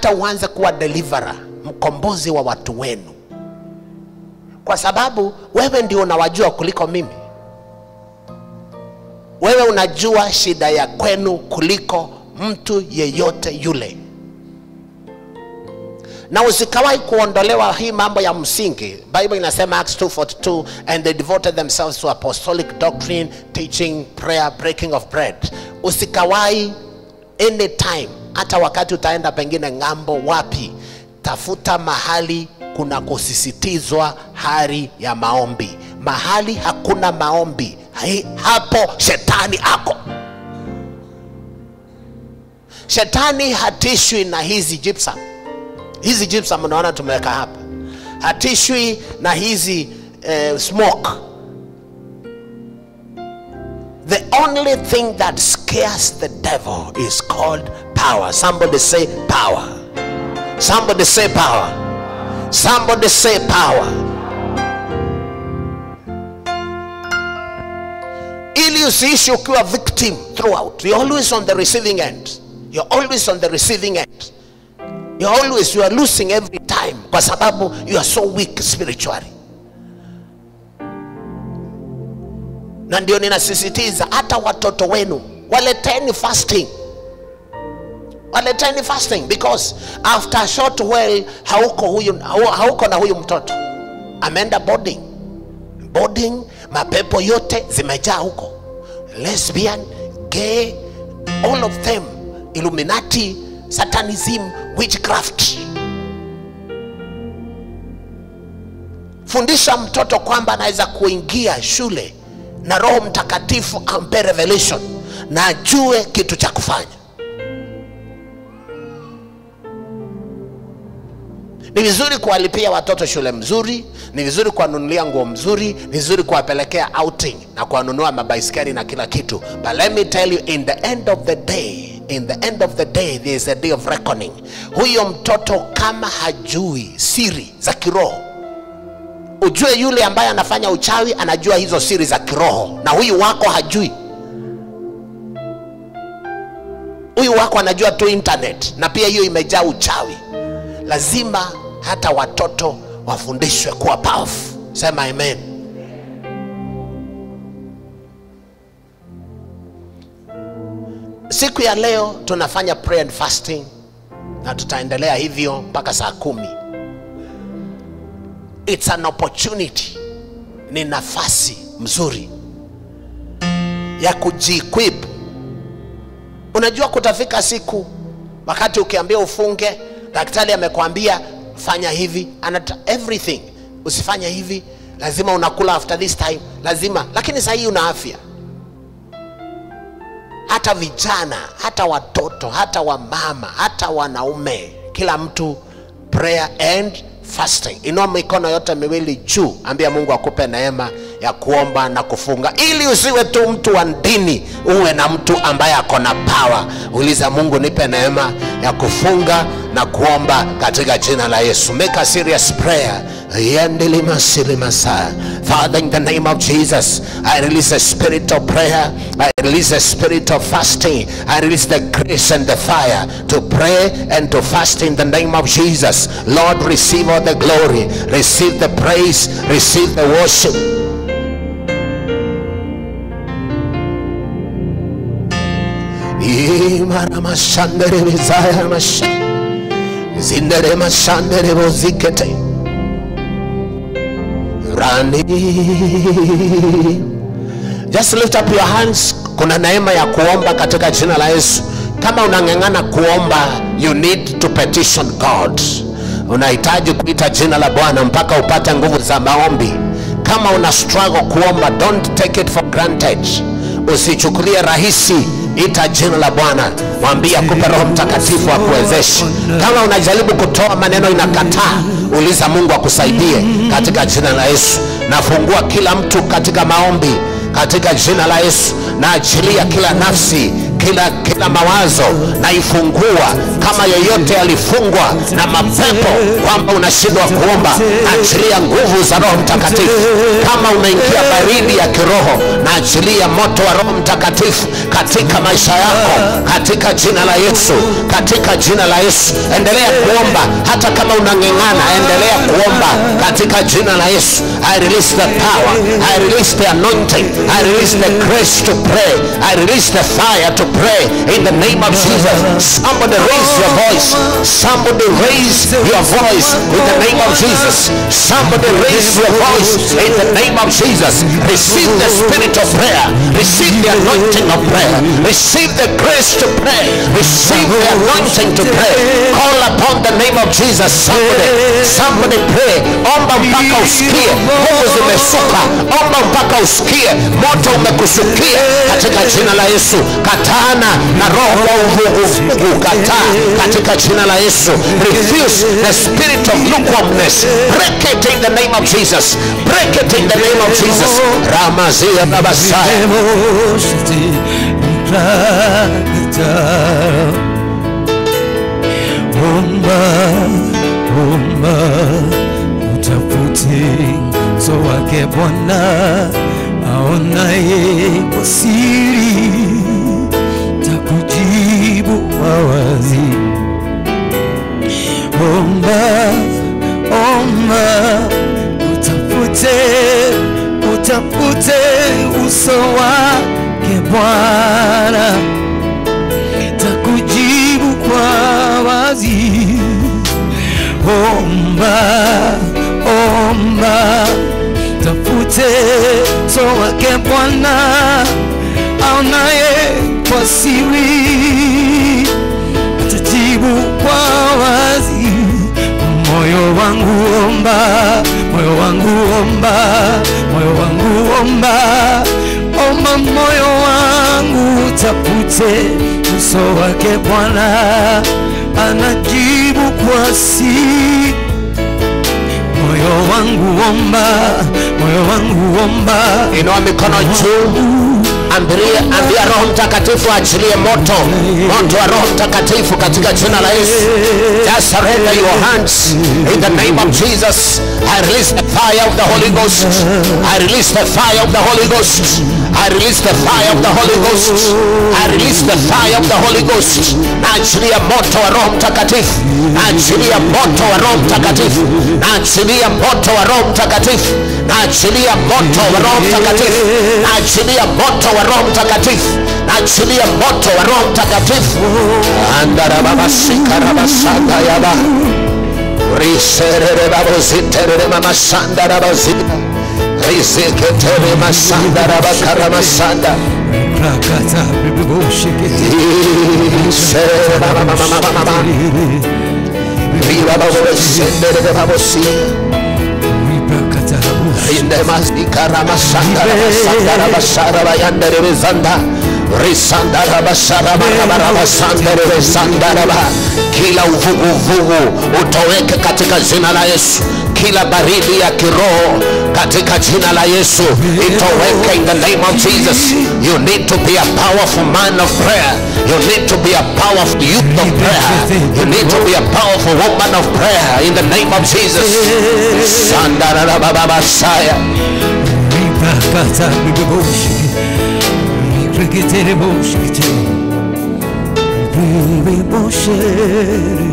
hata uanze kuwa deliverer mkombozi wa watu wenu kwa sababu wewe ndio unawajua kuliko mimi wewe unajua shida ya kwenu kuliko mtu yeyote yule na usikawahi kuondolewa hii mambo ya msingi bible inasema acts 242 and they devoted themselves to apostolic doctrine teaching prayer breaking of bread usikawahi anytime hata wakati utaenda pengine ng'ambo wapi tafuta mahali kuna kusisitizwa hali ya maombi mahali hakuna maombi hai- hapo shetani ako shetani hatishwi na hizi gypsum hizi gypsum unaona tumeweka hapa hatishwi na hizi eh, smoke the only thing that scares the devil is called power somebody say power somebody say power somebody say power ili usiishi ukiwa victim throughout you're always on the receiving end you're always on the receiving end you're always you are losing every time kwa sababu you are so weak spiritually na ndio ninasisitiza hata watoto wenu waleteni fasting waleteni fasting because after a short while hauko huyu hau- hauko na huyu mtoto ameenda boarding boarding mapepo yote zimejaa huko lesbian gay all of them illuminati satanism witchcraft fundisha mtoto kwamba anaweza kuingia shule na roho mtakatifu ampe revelation na ajue kitu cha kufanya ni vizuri kuwalipia watoto shule mzuri ni vizuri kuwanunulia nguo mzuri ni vizuri kuwapelekea outing na kuwanunua mabaiskeli na kila kitu but let me tell you in the end of the day in the end of the day there is a day of reckoning huyo mtoto kama hajui siri za kiroho ujue yule ambaye anafanya uchawi anajua hizo siri za kiroho na huyu wako hajui huyu wako anajua tu internet na pia hiyo imejaa uchawi lazima hata watoto wafundishwe kuwa powerful sema amen siku ya leo tunafanya prayer and fasting na tutaendelea hivyo mpaka saa kumi it's an opportunity ni nafasi mzuri ya kujiequip unajua kutafika siku wakati ukiambia ufunge daktari amekwambia fanya hivi anata everything usifanye hivi lazima unakula after this time lazima lakini sahii una afya hata vijana hata watoto hata wamama hata wanaume kila mtu prayer and fasting inua mikono yote miwili juu ambia mungu akupe neema ya kuomba na kufunga ili usiwe tu mtu wa dini uwe na mtu ambaye ako na pawa uliza mungu nipe neema ya kufunga na kuomba katika jina la yesu make a serious prayer Yendilimasilimasaya. Father, in the name of Jesus, I release a spirit of prayer. I release a spirit of fasting. I release the grace and the fire to pray and to fast in the name of Jesus. Lord, receive all the glory, receive the praise, receive the worship. Imaramashandere bizaya masha. Zindere mashandere bozikete. Rani. Just lift up your hands. Kuna neema ya kuomba katika jina la Yesu. Kama unang'ang'ana kuomba, you need to petition God. Unahitaji kuita jina la Bwana mpaka upate nguvu za maombi. Kama una struggle kuomba, don't take it for granted. Usichukulie rahisi, ita jina la Bwana, mwambie akupe Roho Mtakatifu akuwezeshe. Kama unajaribu kutoa maneno inakataa, uliza Mungu akusaidie katika jina la Yesu. Nafungua kila mtu katika maombi katika jina la Yesu, na achilia kila nafsi kila kila mawazo naifungua kama yoyote alifungwa na mapepo kwamba unashindwa kuomba achilia nguvu za roho mtakatifu kama umeingia baridi ya kiroho na achilia moto wa roho mtakatifu katika maisha yako katika jina la yesu katika jina la yesu endelea kuomba hata kama unang'eng'ana endelea kuomba katika jina la yesu i release the power i release the anointing i release the grace to pray i release the fire to pray in the name of jesus somebody raise your voice somebody raise your voice in the name of jesus somebody raise your voice in the name of jesus receive the spirit of prayer receive the anointing of prayer receive the grace to pray receive the anointing to pray call upon the name of jesus somebody somebody pray omba mpaka usikie nguvu zimesuka omba mpaka usikie moto umekusukia katika jina la yesu katana na roho wa uvuguvugu kataa katika jina la yesu refuse the spirit of lukewarmness break it in the name of jesus break it in the name of jesus ramazia babasaya Omba, omba, utafute uso wake Bwana aonaye kwa siri, takujibu kwa wazi. Omba, omba, utafute, utafute uso wake Bwana takujibu kwa wazi. Omba, omba, tafute uso wake Bwana aonaye kwa siri, atajibu kwa wazi. Moyo wangu omba, moyo wangu omba, moyo wangu omba, omba moyo wangu tafute uso wake Bwana anajibu kwa siri. Moyo wangu omba, moyo wangu omba, inua mikono juu ambia, ambia roho mtakatifu achilie moto moto wa roho mtakatifu katika jina la yesu just surrender your hands in the name of jesus i release the fire of the holy ghost i release the fire of the holy ghost i release the fire of the holy ghost i release the fire of the holy ghost naachilia moto wa roho mtakatifu naachilia moto wa roho mtakatifu naachilia moto wa roho mtakatifu naachilia moto wa roho mtakatifu naachilia moto wa roho mtakatifu naachilia moto wa roho mtakatifu andarababasikarabasandayaba risererebabozitereremamasandarabaziba rizeketeremasandarabakaramasanda rakata bibibosheke ribababosendererebabosia ribrakata indemasikaramasandarabasandarabasarabayanderebezanda risandarabasandarabarabasanderebesandaraba kila uvuguvugu utoweke katika jina la yesu kila baridi ya kiroho katika jina la yesu itoweke in the name of jesus you need to be a powerful man of prayer you need to be a powerful youth of prayer you need to be a powerful woman of prayer in the name of jesus sandarabababasaya ribrakata bibibosheke ribreketerebosheke ribiboshere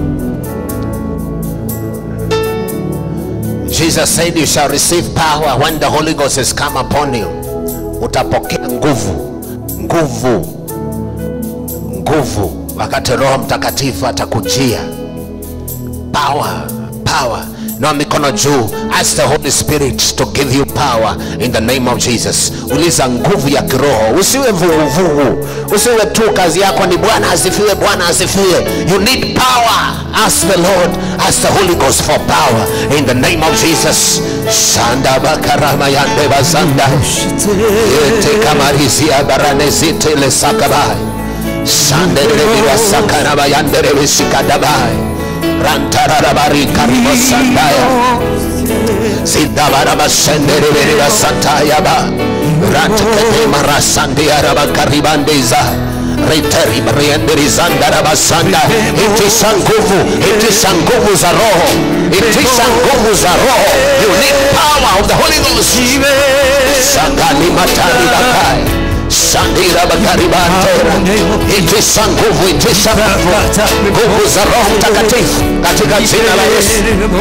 Jesus said you shall receive power when the Holy Ghost has come upon you. Utapokea nguvu, nguvu, nguvu wakati Roho Mtakatifu atakujia. Power, power. Inua mikono juu, ask the Holy Spirit to give you power in the name of Jesus. Uliza nguvu ya kiroho, usiwe vuguvugu, usiwe tu kazi yako ni Bwana asifiwe, Bwana asifiwe. You need power. Ask the Lord, ask the Holy Ghost for power in the name of Jesus. Sanda bakarama yande bazanda yete kamarisia baranezite le sakabai sandere bila sakaraba yandere visikadabai rantararabari karibo sandaya Sidabara basendere berera santaya ba Ratekete marasandia raba karibandeza riteribrienderizandarabasanda itisha nguvu itisha nguvu za roho itisha nguvu za roho you need power of the holy ghost sakani matani bakai sandira bakaribantera itisha nguvu itisha nguvu nguvu za roho mtakatifu katika jina la yesu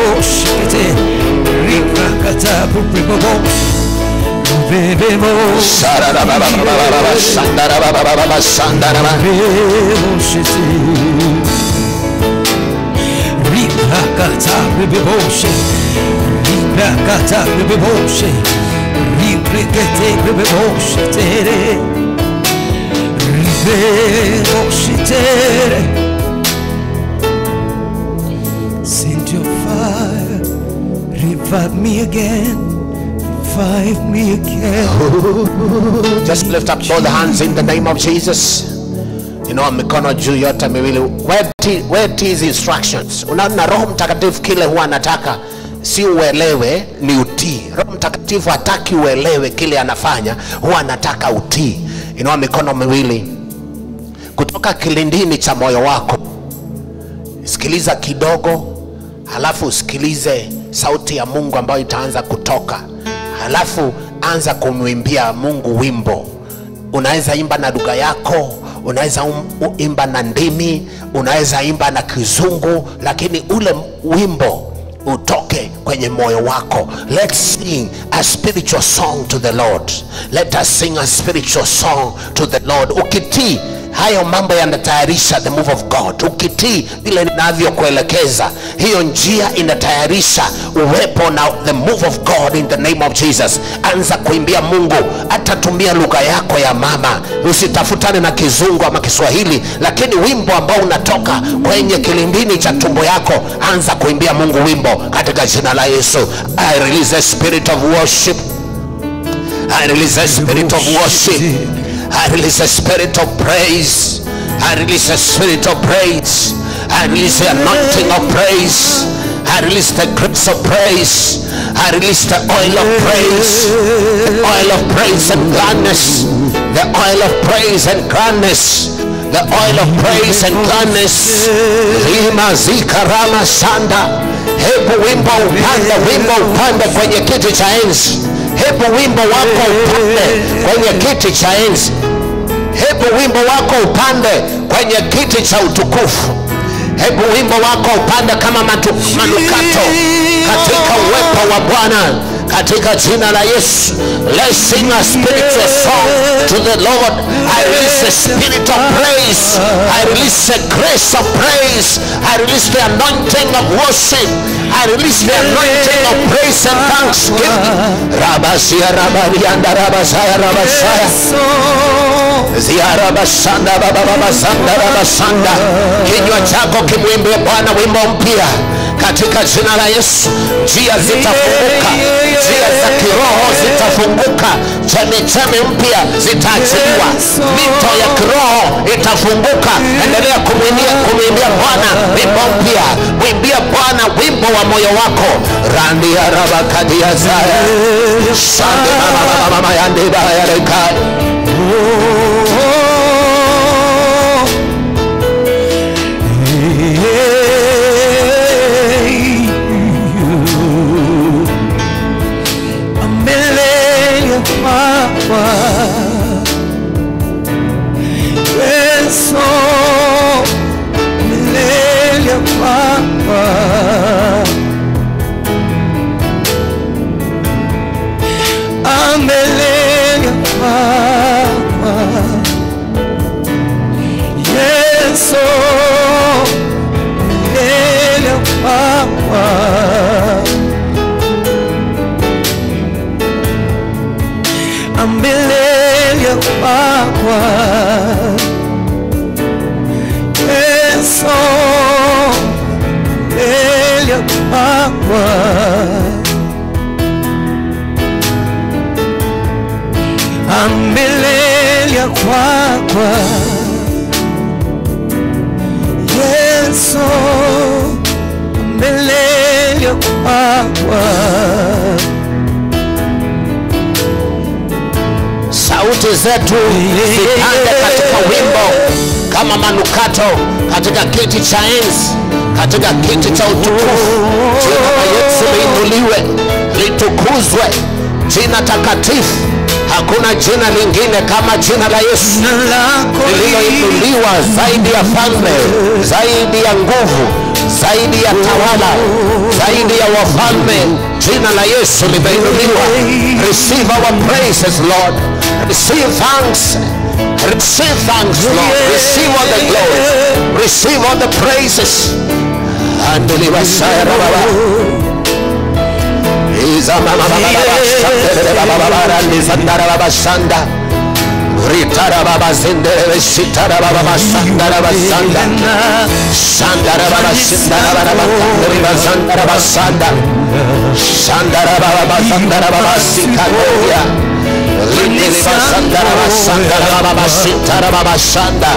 Sararabababababa, sandarababababa, sandaraba. Send your fire, revive me again, revive me again. just lift up both hands in the name of jesus inua mikono juu yote miwili where t- where t is instructions unaona roho mtakatifu kile huwa anataka si uelewe ni utii roho mtakatifu hataki uelewe kile anafanya huwa anataka utii inua mikono miwili kutoka kilindini cha moyo wako sikiliza kidogo halafu usikilize sauti ya mungu ambayo itaanza kutoka halafu anza kumwimbia mungu wimbo unaweza imba na lugha yako unaweza um, u- imba na ndimi unaweza imba na kizungu lakini ule wimbo utoke kwenye moyo wako let's sing a spiritual song to the lord let us sing a spiritual song to the lord ukitii hayo mambo yanatayarisha the move of god ukitii vile ninavyokuelekeza hiyo njia inatayarisha uwepo na the move of god in the name of jesus anza kuimbia mungu atatumia lugha yako ya mama usitafutane na kizungu ama kiswahili lakini wimbo ambao unatoka kwenye kilindini cha tumbo yako anza kuimbia mungu wimbo katika jina la yesu i release a spirit of worship I release a spirit of worship. I release a spirit of praise. I release a spirit of praise. I release the anointing of praise. I release the grace of praise. I release the oil of praise. The oil of praise and gladness. The oil of praise and gladness. The oil of praise and gladness. Lima zikarama sanda. Hebu wimbo upande, wimbo upande kwenye kiti cha enzi hebu wimbo wako upande kwenye kiti cha enzi hebu wimbo wako upande kwenye kiti cha utukufu hebu wimbo wako upande kama matu, manukato katika uwepo wa bwana katika jina la yesu let's sing a spiritual song to the lord i release the spirit of praise i release the grace of praise i release the anointing of worship i release the anointing of praise and thanksgiving rabasia rabarianda rabasaya rabasaya ziarabasanda babababasanda rabasanda kinywa chako kimwimbie bwana wimbo mpya katika jina la yesu njia zitafunguka njia za kiroho zitafunguka chemichemi mpya zitaachiliwa mito ya kiroho itafunguka endelea kumwimbia kumwimbia bwana wimbo mpya mwimbia bwana wimbo wa moyo wako randi ya rabakadia zaya sande mamamamama yandibayarekai Amelia Papa Yeso Amelia Papa Amelia Papa Yeso Amelia Papa ambelele kwakwa Yesu mbele kwakwa ambelele kwakwa Yesu ambelele kwakwa sauti zetu zipande katika wimbo kama manukato katika kiti cha enzi katika kiti cha utukufu jina la yesu liinuliwe litukuzwe jina takatifu hakuna jina lingine kama jina la yesu Jina lako lililoinuliwa zaidi ya falme zaidi ya nguvu zaidi ya tawala zaidi ya wafalme jina la yesu limeinuliwa receive our praises lord receive thanks receive thanks lord receive all the glory receive all the praises andulibasaya baba izamamabababashandelebabababandizandarababashanda ritarababazindelebe시tarabababashandarabasanda shandarababashindarabababandribazandarabasanda shandarabababazandarababasikadoria lindilibasandarabasandarabababashitarababashanda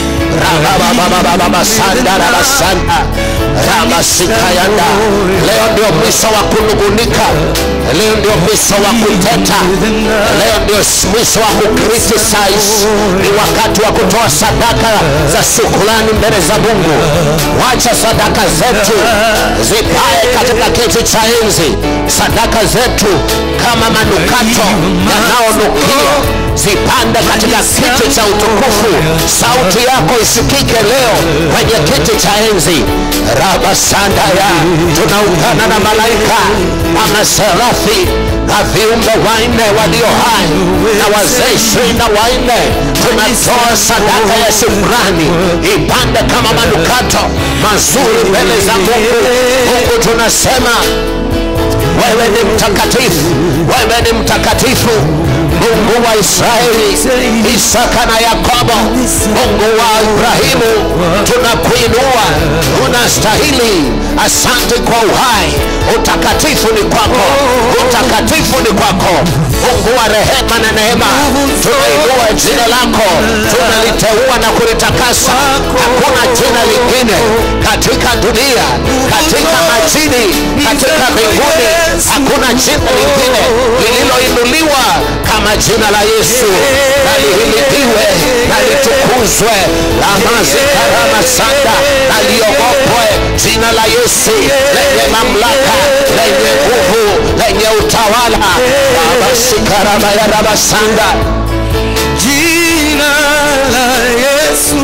rababababababasandarabasanda ramasikayanda leo ndio mwisho wa kunungunika leo ndio mwisho wa kuteta leo ndio mwisho wa kukritisize ni wakati wa kutoa sadaka za shukrani mbele za mungu wacha sadaka zetu zipae katika kiti cha enzi sadaka zetu kama manukato yanayonukia zipande katika kiti cha utukufu sauti yako isikike leo kwenye kiti cha enzi rabasandaya tunaungana na malaika na maserafi na viumbe wanne walio hai na wazee ishirini na wanne tunatoa sadaka ya shukrani ipande kama manukato mazuri mbele za mungu mungu tunasema wewe ni mtakatifu wewe ni mtakatifu mungu wa israeli isaka na yakobo mungu wa ibrahimu tunakuinua unastahili asante kwa uhai utakatifu ni kwako utakatifu ni kwako mungu wa rehema na neema tunainua jina lako tunaliteua na kulitakasa hakuna jina lingine katika dunia katika majini katika mbinguni hakuna jina lingine lililoinuliwa kama jina la yesu na lihimidiwe na litukuzwe lamazikarama sanda na liogopwe jina la yesu lenye mamlaka lenye nguvu lenye utawala rabasikarama ya rabasanda Jina la Yesu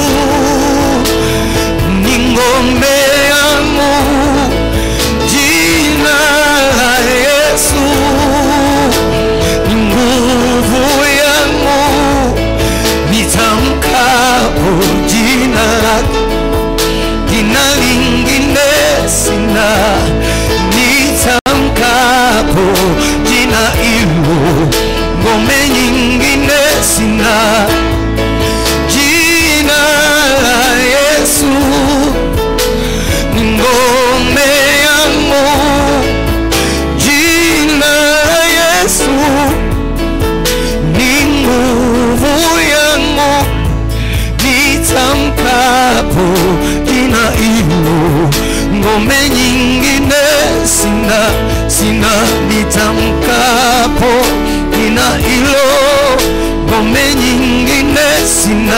ni ngome yangu. Jina la Yesu ni nguvu yangu. Nitamkapo jina lake, jina lingine sina. Nitamkapo jina hilo, ngome nyingine sina. Jina la Yesu ni ngome yangu. Jina la Yesu ni nguvu yangu. Nitamkapo jina hilo, ngome nyingine sina, sina. Nitamkapo jina hilo, ngome nyingine sina.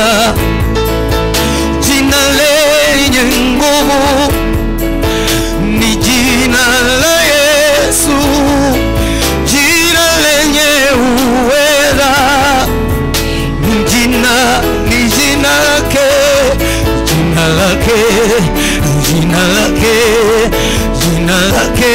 Jina lenye nguvu ni jina la Yesu, jina lenye uweza ni jina, ni jina lake, jina lake, jina lake, jina lake.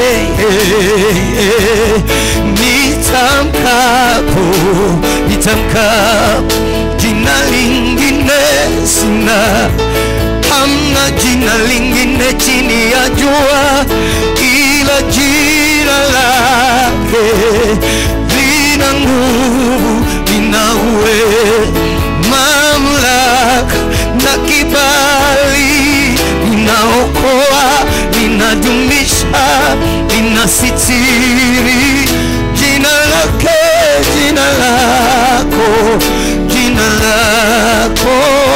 Nitamkapo, nitamkapo, jina lingine sina hamna jina lingine chini ya jua ila jina lake lina nguvu lina uwe mamlaka na kibali linaokoa linadumisha linasitiri jina lake jina lako jina lako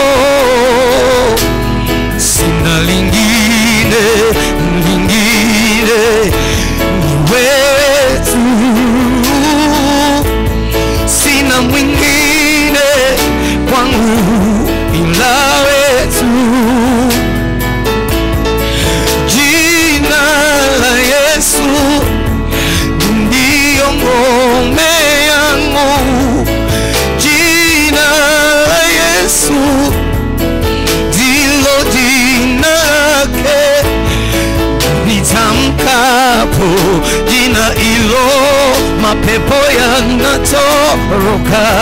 sina lingine lingine ni wewe tu sina mwingine jina hilo mapepo yanatoroka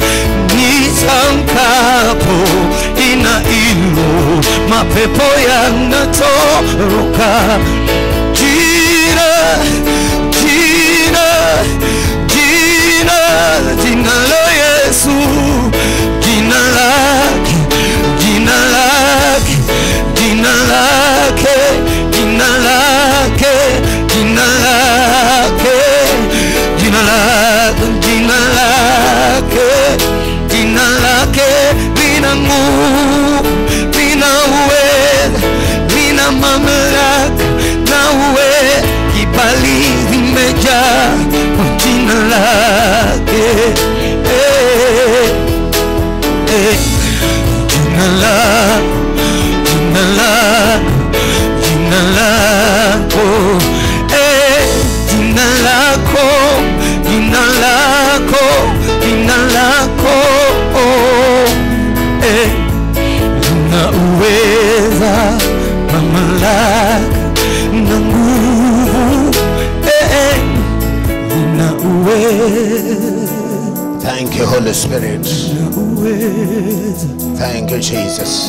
nitamkapo jina hilo mapepo yanatoroka jina jina jina jina la Yesu jina lake jina lake jina lake jina lake jina lake jina lake jina lake jina lake lina nguvu lina uweza lina mamlaka na uwe kibali vimejaa kwa jina lake eh, eh. jina la jina la jina lako eh, jina lako jina lako jina lako oh, eh, lina uweza mamlaka na nguvu eh, eh, lina uweza Thank you, Holy Spirit. uweza Thank you, Jesus.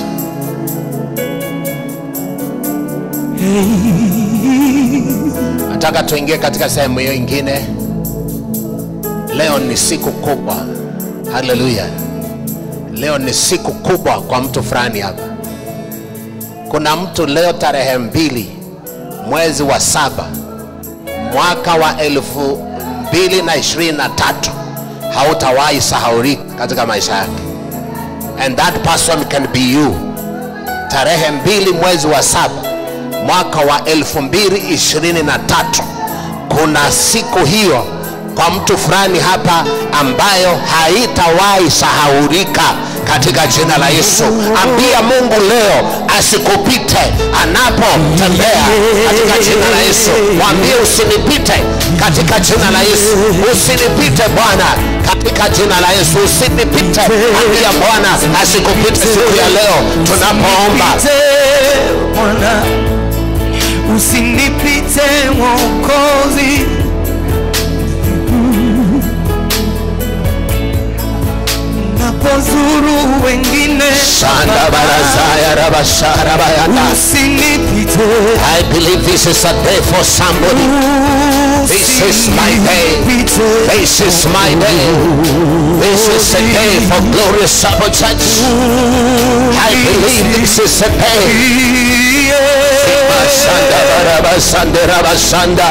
Nataka tuingie katika sehemu hiyo ingine. Leo ni siku kubwa. Haleluya! Leo ni siku kubwa kwa mtu fulani hapa. Kuna mtu leo tarehe mbili mwezi wa saba mwaka wa elfu mbili na ishirini na tatu hautawahi sahaurika katika maisha yake and that person can be you tarehe mbili mwezi wa saba mwaka wa elfu mbili ishirini na tatu kuna siku hiyo kwa mtu fulani hapa ambayo haitawahi sahaurika katika jina la Yesu. Ambia Mungu leo asikupite anapotembea katika jina la Yesu. Mwambie usinipite katika jina la Yesu, usinipite Bwana katika jina la Yesu, usinipite. Ambia Bwana asikupite siku ya leo tunapoomba. Usinipite, Bwana, usinipite Mwokozi, napozuru wengine Shanda barazaya rabashara bayanda. usinipite, I believe this is a day for somebody. This is my day. usinipite, This is my day. This is a day for glorious Sabbath church. I believe this is a day. Basanda barabasande rabasanda.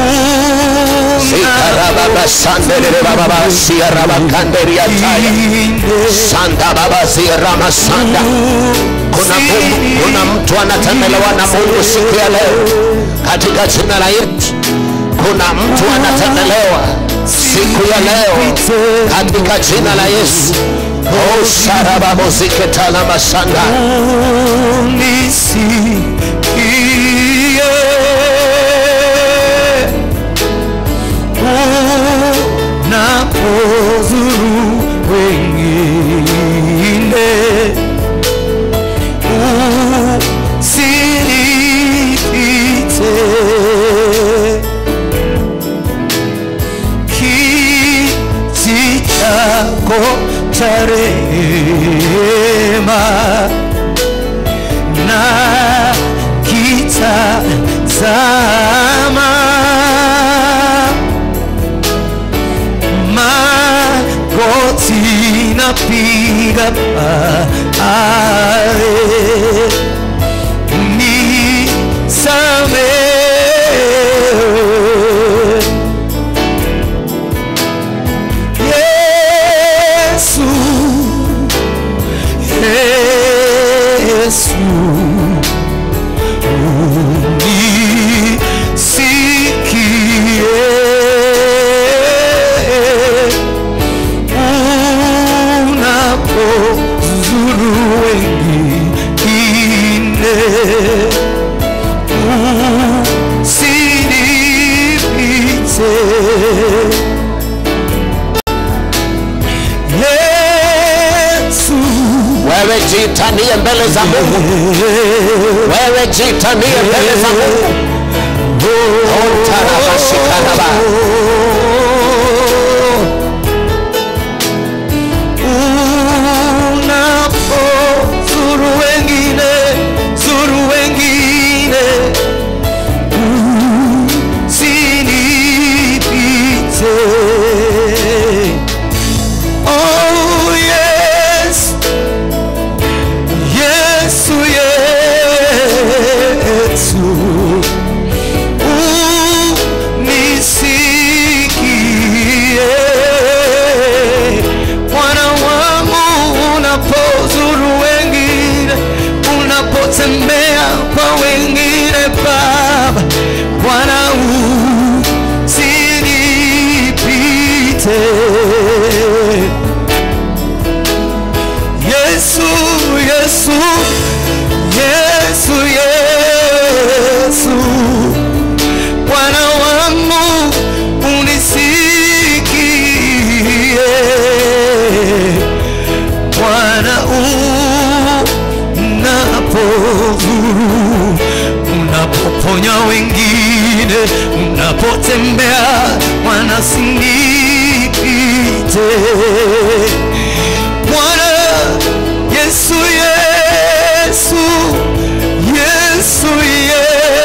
Sikarababasande rebababa siarabakande riataya. Sanda baba siaramasanda. Kuna Mungu, kuna mtu anatembelewa na Mungu siku ya leo katika jina la Yesu. Kuna mtu anatembelewa siku ya leo katika jina la Yesu. Oh, sharababoziketala masanda unisikie unapozuru wengine usinipite kiti chako cha rehema na kitazama magoti napiga pale nisamehe Yesu Yesu unisikie unapozuru wengine usinipite Yesu wewe jitanie mbele za Mungu wewe jitanie mbele za Mungu wengine unapotembea wanasinipite Bwana Yesu Yesu Yesu ye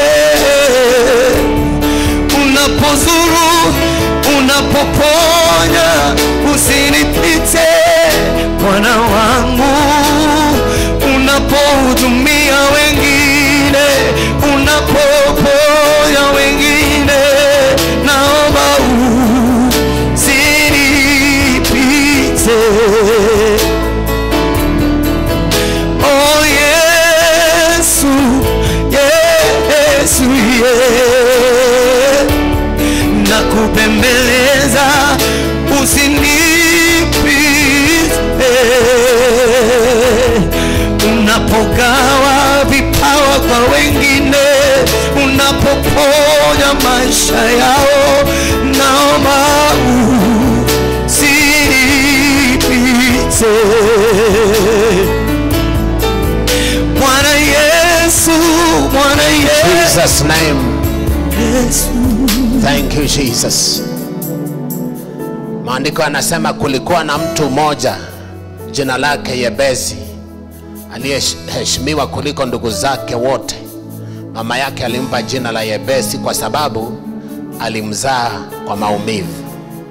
unapozuru unapoponya usinipite Bwana wangu unapohudumia wengine unapoponya wengine naomba usinipite Oh Yesu, Yesu, yeah. Nakupembeleza usinipite unapogawa vipawa kwa wengine, unapoponya maisha yao, naomba usinipite. Bwana Yesu, Bwana Yesu, Jesus name. Thank you Jesus. Maandiko yanasema kulikuwa na mtu mmoja jina lake Yebezi aliyeheshimiwa kuliko ndugu zake wote. Mama yake alimpa jina la Yebesi kwa sababu alimzaa kwa maumivu,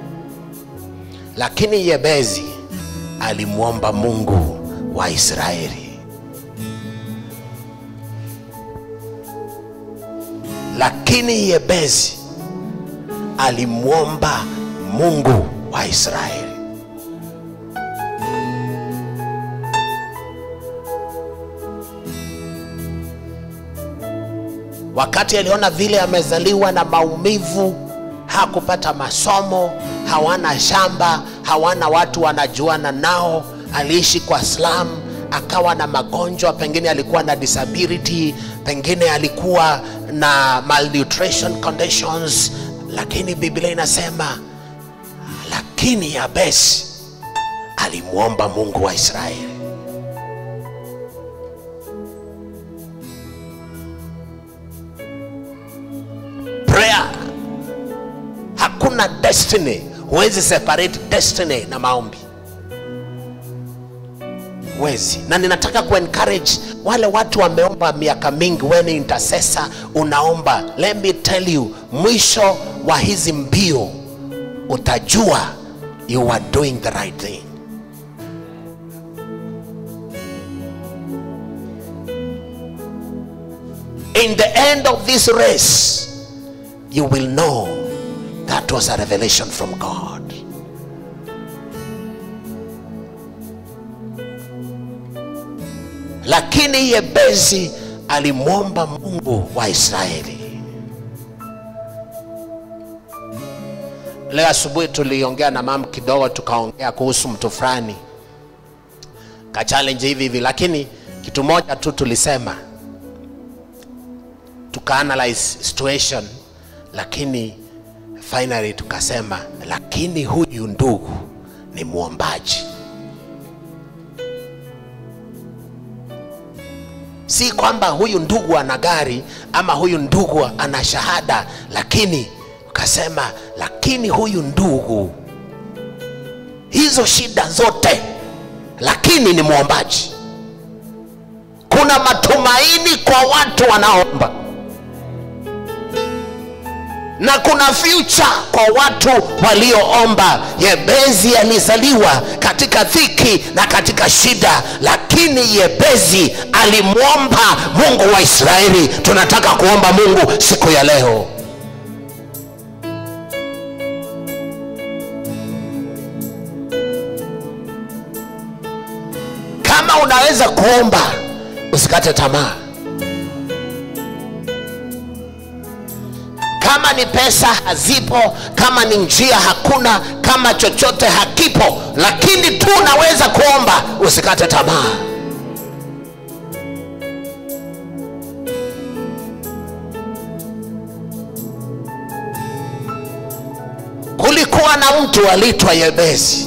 lakini Yebezi alimwomba Mungu wa Israeli. Lakini Yebezi alimwomba Mungu wa Israeli. Wakati aliona vile amezaliwa na maumivu, hakupata masomo, hawana shamba, hawana watu wanajuana nao, aliishi kwa slum, akawa na magonjwa, pengine alikuwa na disability, pengine alikuwa na malnutrition conditions, lakini Biblia inasema lakini Yabesi alimwomba Mungu wa Israeli. Prayer, hakuna destiny, huwezi separate destiny na maombi, huwezi. Na ninataka ku encourage wale watu wameomba miaka mingi, wewe ni intercessor, unaomba. Let me tell you, mwisho wa hizi mbio utajua you are doing the right thing. In the end of this race, you will know that was a revelation from God. Lakini Yebezi alimwomba Mungu wa Israeli. Leo asubuhi tuliongea na mama kidogo, tukaongea kuhusu mtu fulani ka challenge hivi hivi, lakini kitu moja tu tulisema, tukaanalyze situation, lakini finally tukasema, lakini huyu ndugu ni mwombaji. Si kwamba huyu ndugu ana gari ama huyu ndugu ana shahada, lakini ukasema, lakini huyu ndugu hizo shida zote, lakini ni mwombaji. Kuna matumaini kwa watu wanaoomba na kuna future kwa watu walioomba. Yebezi alizaliwa katika dhiki na katika shida, lakini Yebezi alimwomba Mungu wa Israeli. Tunataka kuomba Mungu siku ya leo. Kama unaweza kuomba, usikate tamaa. kama ni pesa hazipo, kama ni njia hakuna, kama chochote hakipo, lakini tu unaweza kuomba, usikate tamaa. Kulikuwa na mtu aliitwa Yebezi,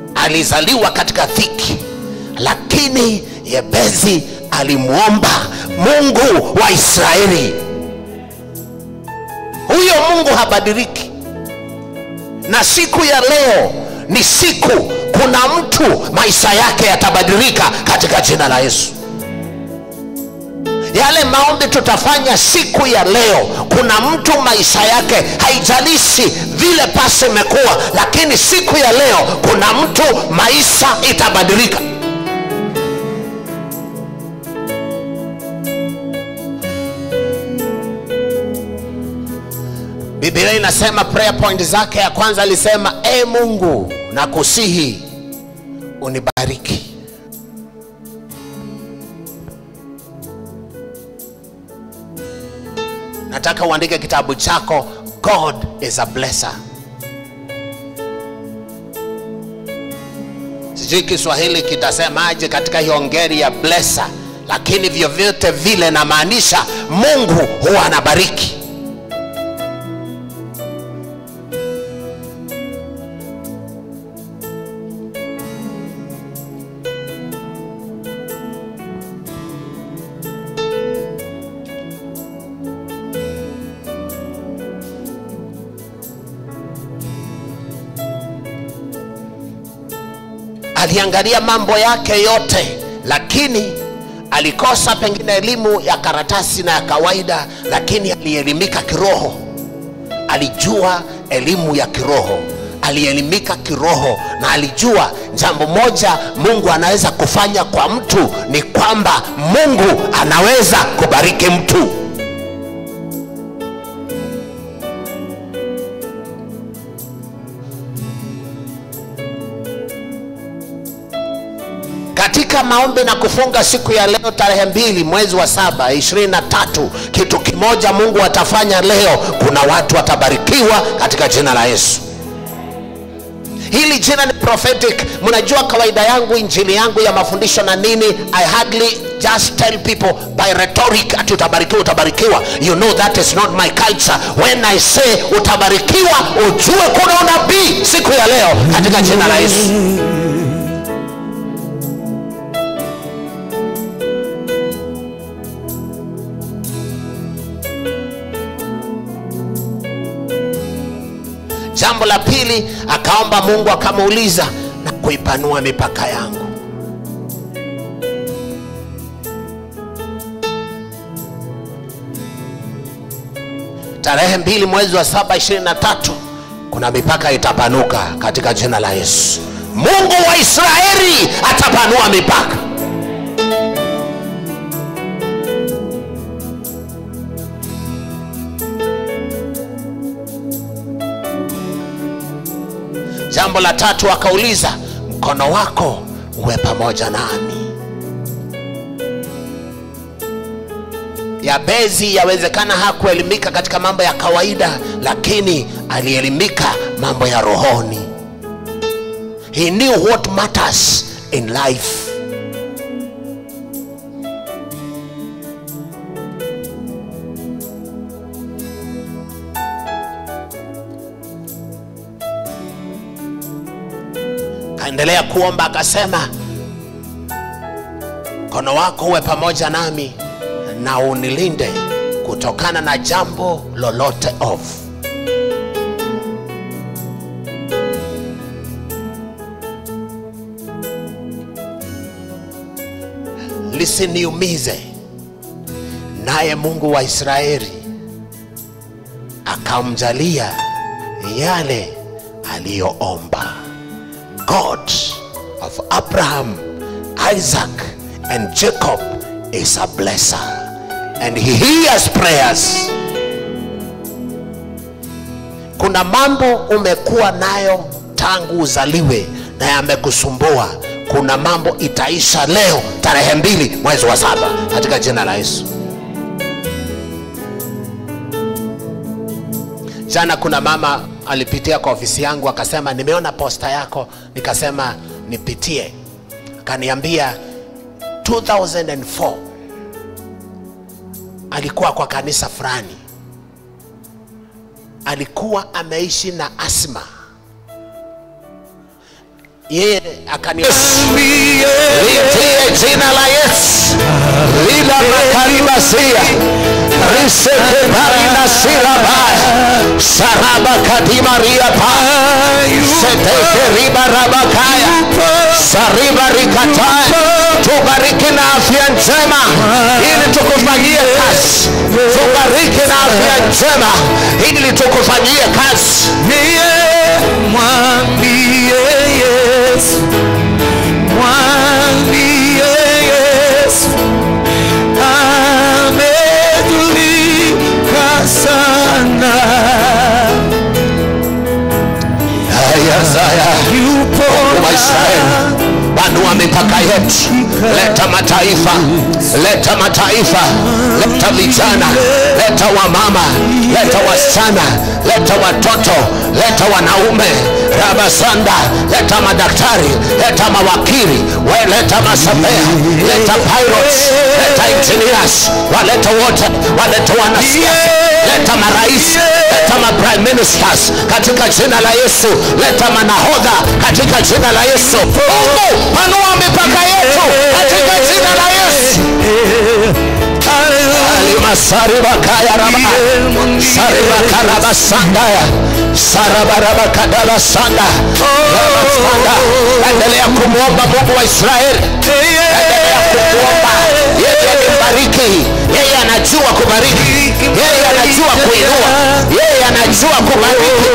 alizaliwa katika dhiki, lakini Yebezi alimwomba mungu wa israeli huyo mungu habadiliki na siku ya leo ni siku kuna mtu maisha yake yatabadilika katika jina la yesu yale maombi tutafanya siku ya leo kuna mtu maisha yake haijalishi vile pasi imekuwa lakini siku ya leo kuna mtu maisha itabadilika biblia inasema prayer point zake ya kwanza alisema e mungu na kusihi unibariki nataka uandike kitabu chako god is a blesser sijui kiswahili kitasemaje katika hiyo ngeri ya blesser lakini vyovyote vile namaanisha mungu huwa anabariki aliangalia mambo yake yote lakini alikosa pengine elimu ya karatasi na ya kawaida lakini alielimika kiroho alijua elimu ya kiroho alielimika kiroho na alijua jambo moja mungu anaweza kufanya kwa mtu ni kwamba mungu anaweza kubariki mtu katika maombi na kufunga siku ya leo tarehe mbili mwezi wa saba ishirini na tatu kitu kimoja mungu atafanya leo kuna watu watabarikiwa katika jina la yesu hili jina ni prophetic mnajua kawaida yangu injili yangu ya mafundisho na nini i hardly just tell people by rhetoric ati utabarikiwa utabarikiwa you know that is not my culture when i say utabarikiwa ujue kuna unabii siku ya leo katika jina la yesu jambo la pili akaomba mungu akamuuliza na kuipanua mipaka yangu tarehe mbili mwezi wa saba ishirini na tatu kuna mipaka itapanuka katika jina la yesu mungu wa israeli atapanua mipaka jambo la tatu akauliza mkono wako uwe pamoja nami yabezi yawezekana hakuelimika katika mambo ya kawaida lakini alielimika mambo ya rohoni he knew what matters in life kaendelea kuomba akasema mkono wako uwe pamoja nami na unilinde kutokana na jambo lolote ovu lisiniumize naye mungu wa israeli akamjalia yale aliyoomba god of abraham isaac and jacob is a blesser and he hears prayers kuna mambo umekuwa nayo tangu uzaliwe na yamekusumbua kuna mambo itaisha leo tarehe mbili mwezi wa saba katika jina la yesu jana kuna mama alipitia kwa ofisi yangu akasema nimeona posta yako nikasema nipitie akaniambia 2004 alikuwa kwa kanisa fulani alikuwa ameishi na asma yeye akani Niambie litie jina la Yesu lila makaribasia risekebarinasira baya saraba kadimaria pa setekeribarabakaya sariba rikataya tubariki na afya njema ili tukufanyie kazi tubariki na afya njema ili tukufanyie kazi Niye mwambie Yesu, mwambie Yesu, amedhulika sana, ayazaya yupo wa Israeli panua mipaka yetu leta mataifa leta mataifa leta vijana leta wamama leta wasichana leta watoto leta wanaume rabasanda leta madaktari leta mawakili we leta masabea leta pilots leta engineers waleta wote waleta wanasiasa leta marais leta ma prime ministers katika jina la yesu leta manahodha katika jina la yesu mungu panua mipaka yetu katika jina la yesu alimasaribakayaraba saribakarabasandaya sarabarabakadabasanda rabasanda endelea kumwomba mungu wa israeli endelea kumwomba yeye alimbariki yeye anajua kubariki yeye anajua kuinua yeye anajua kubariki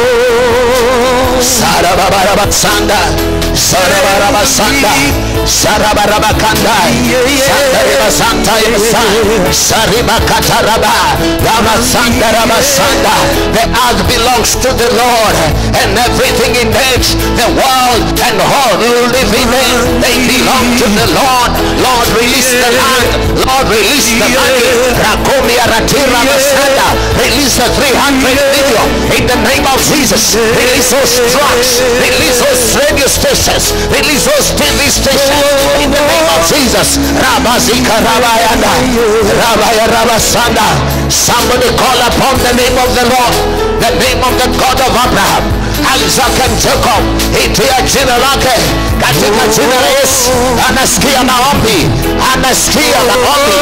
sarababarabasanda sarabarabasanda sarabarabakanda sandaribasantayesa saribakataraba ramasandarabasanda the earth belongs to the lord and everything in it the world and all who live in it they belong to the lord lord release the land lord release the money rakumi aratira masanda release the 300 million in the name of jesus release those drugs release those radio stations release those tv stations in the name of jesus rabazika rabayanda rabaya rabasanda somebody call upon the name of the lord the name of the god of abraham isaac and jacob itia jina lake katika jina la yesu anasikia maombi anasikia maombi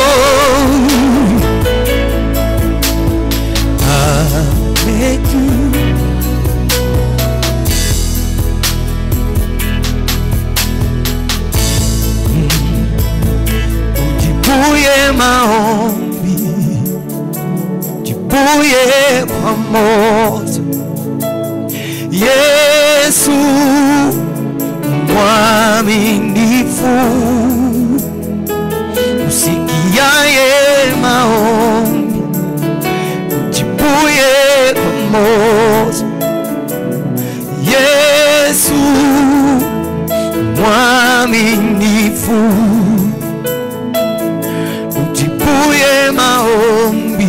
Ujibuye maombi, jibuye kwa moto. Yesu mwaminifu, usikiaye maombi, jibuye kwa moto. Yesu mwaminifu ujibuye maombi,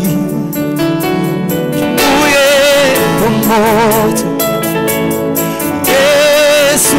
jibuye kwa moto. Yesu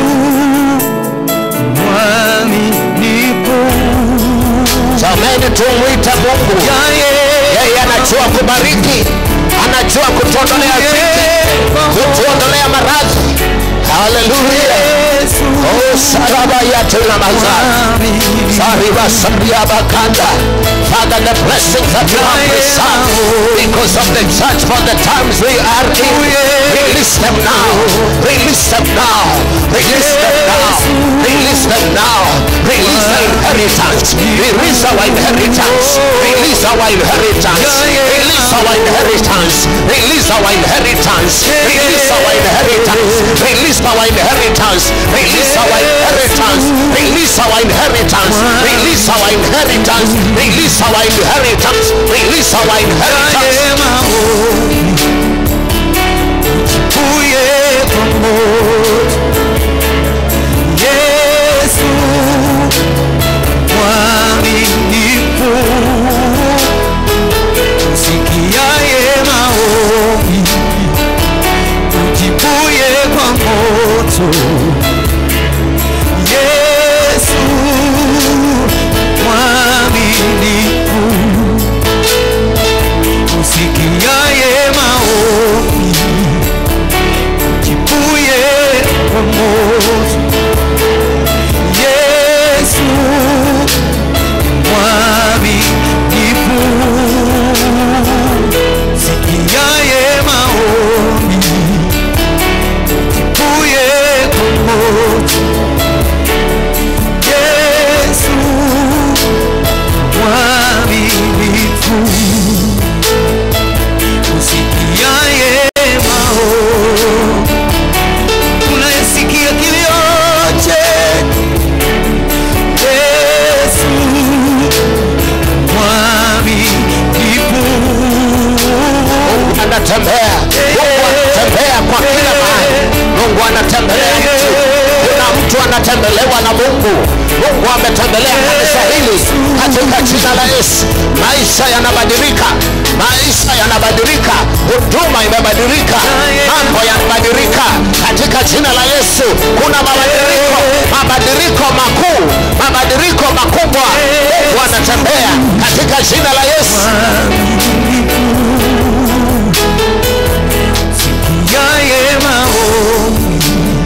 mwaminifu, jameni tumwite mungu yaye yeye anajua kubariki anajua kutuondolea dhiki kutuondolea maradhi haleluya Yesu oh saraba yatuna mazari mwaminifu, Sariba Sariaba Kanda. Father, the blessings that you have preserved because of the church for the times we are in. Release them now. Release them now. Release them now. Release them now. Release the inheritance. Release our inheritance. Release our inheritance. Release our inheritance. Release our inheritance. Release our inheritance. Release our inheritance. Release our inheritance. Release our inheritance. Release our inheritance. Release our inheritance. Release our inheritance. yaye maombi, ujibuye kwa moto. Yesu mwaminifu, usikiaye maombi, ujibuye kwa moto. Yesu mwaminifu, usikiaye maombi, ujibuye kwa moto. anatembea mungu anatembea kwa kila mahali mungu anatembelea mtu kuna mtu anatembelewa na mungu mungu ametembelea kanisa hili katika jina la yesu maisha yanabadilika maisha yanabadilika huduma imebadilika mambo yanabadilika katika jina la yesu kuna mabadiliko mabadiliko makuu mabadiliko makubwa mungu anatembea katika jina la yesu yaye maombi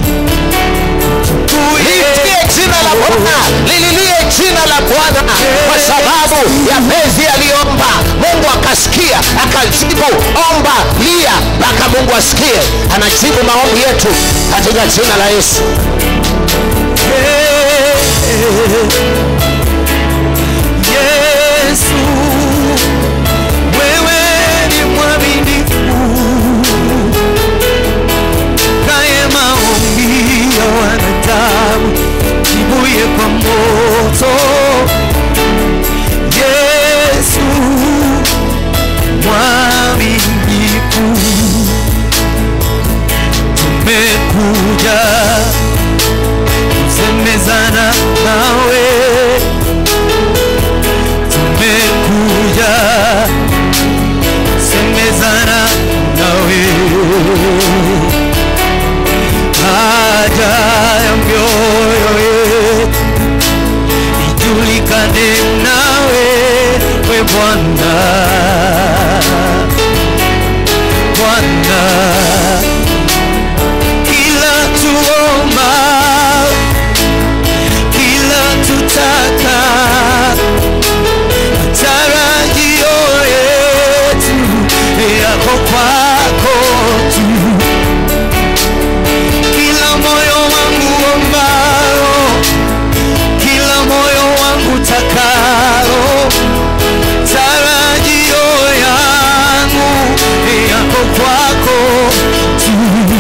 liitie jina la bwana lililie jina la bwana kwa sababu ya pezi aliomba mungu akasikia akajibu omba lia mpaka mungu asikie anajibu maombi yetu katika jina la yesu Yesu, wewe ni mwaminifu, kaye maombi ya wanadamu, jibuye kwa moto. Yesu, mwaminifu, tumekuja kusemezana nawe tumekuja semezana nawe haja ya mioyo yetu ijulikane nawe we Bwana Bwana kila tuomba kila tutaka tarajio yetu yako kwako tu kila moyo wangu ombao kila moyo wangu takao tarajio yangu yako kwako tu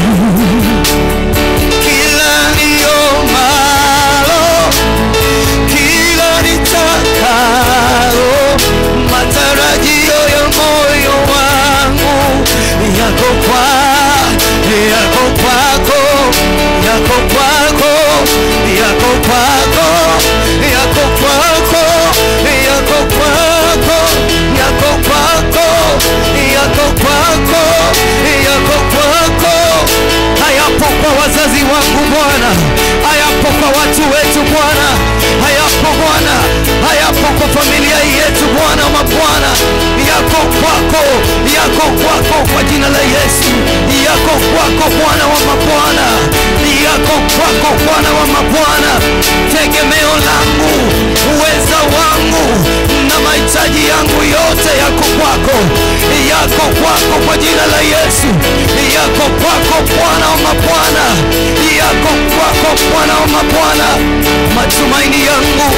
kila niomalo kila nitakalo matarajio ya moyo wangu yako kwa yako kwako yako kwako yako kwako yako kwako yako kwako yako kwako yako kwako yako kwako hayapo kwa wazazi wangu Bwana, hayapo kwa watu wetu Bwana, hayapo Bwana, hayapo kwa familia yetu Bwana wa mabwana, yako kwako, yako kwako kwa jina la Yesu, yako kwako Bwana wa mabwana, yako kwako Bwana wa mabwana, tegemeo langu, uweza wangu na mahitaji yangu yote yako kwako, yako kwako kwa jina la Yesu, yako kwako Bwana wa mabwana, yako kwako Bwana wa mabwana, matumaini yangu,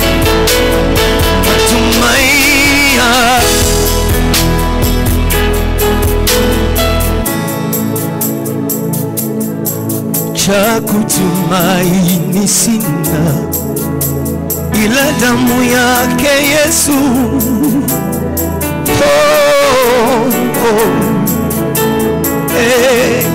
matumaini ya- cha kutumaini sina ila damu yake Yesu. Oh, oh, eh.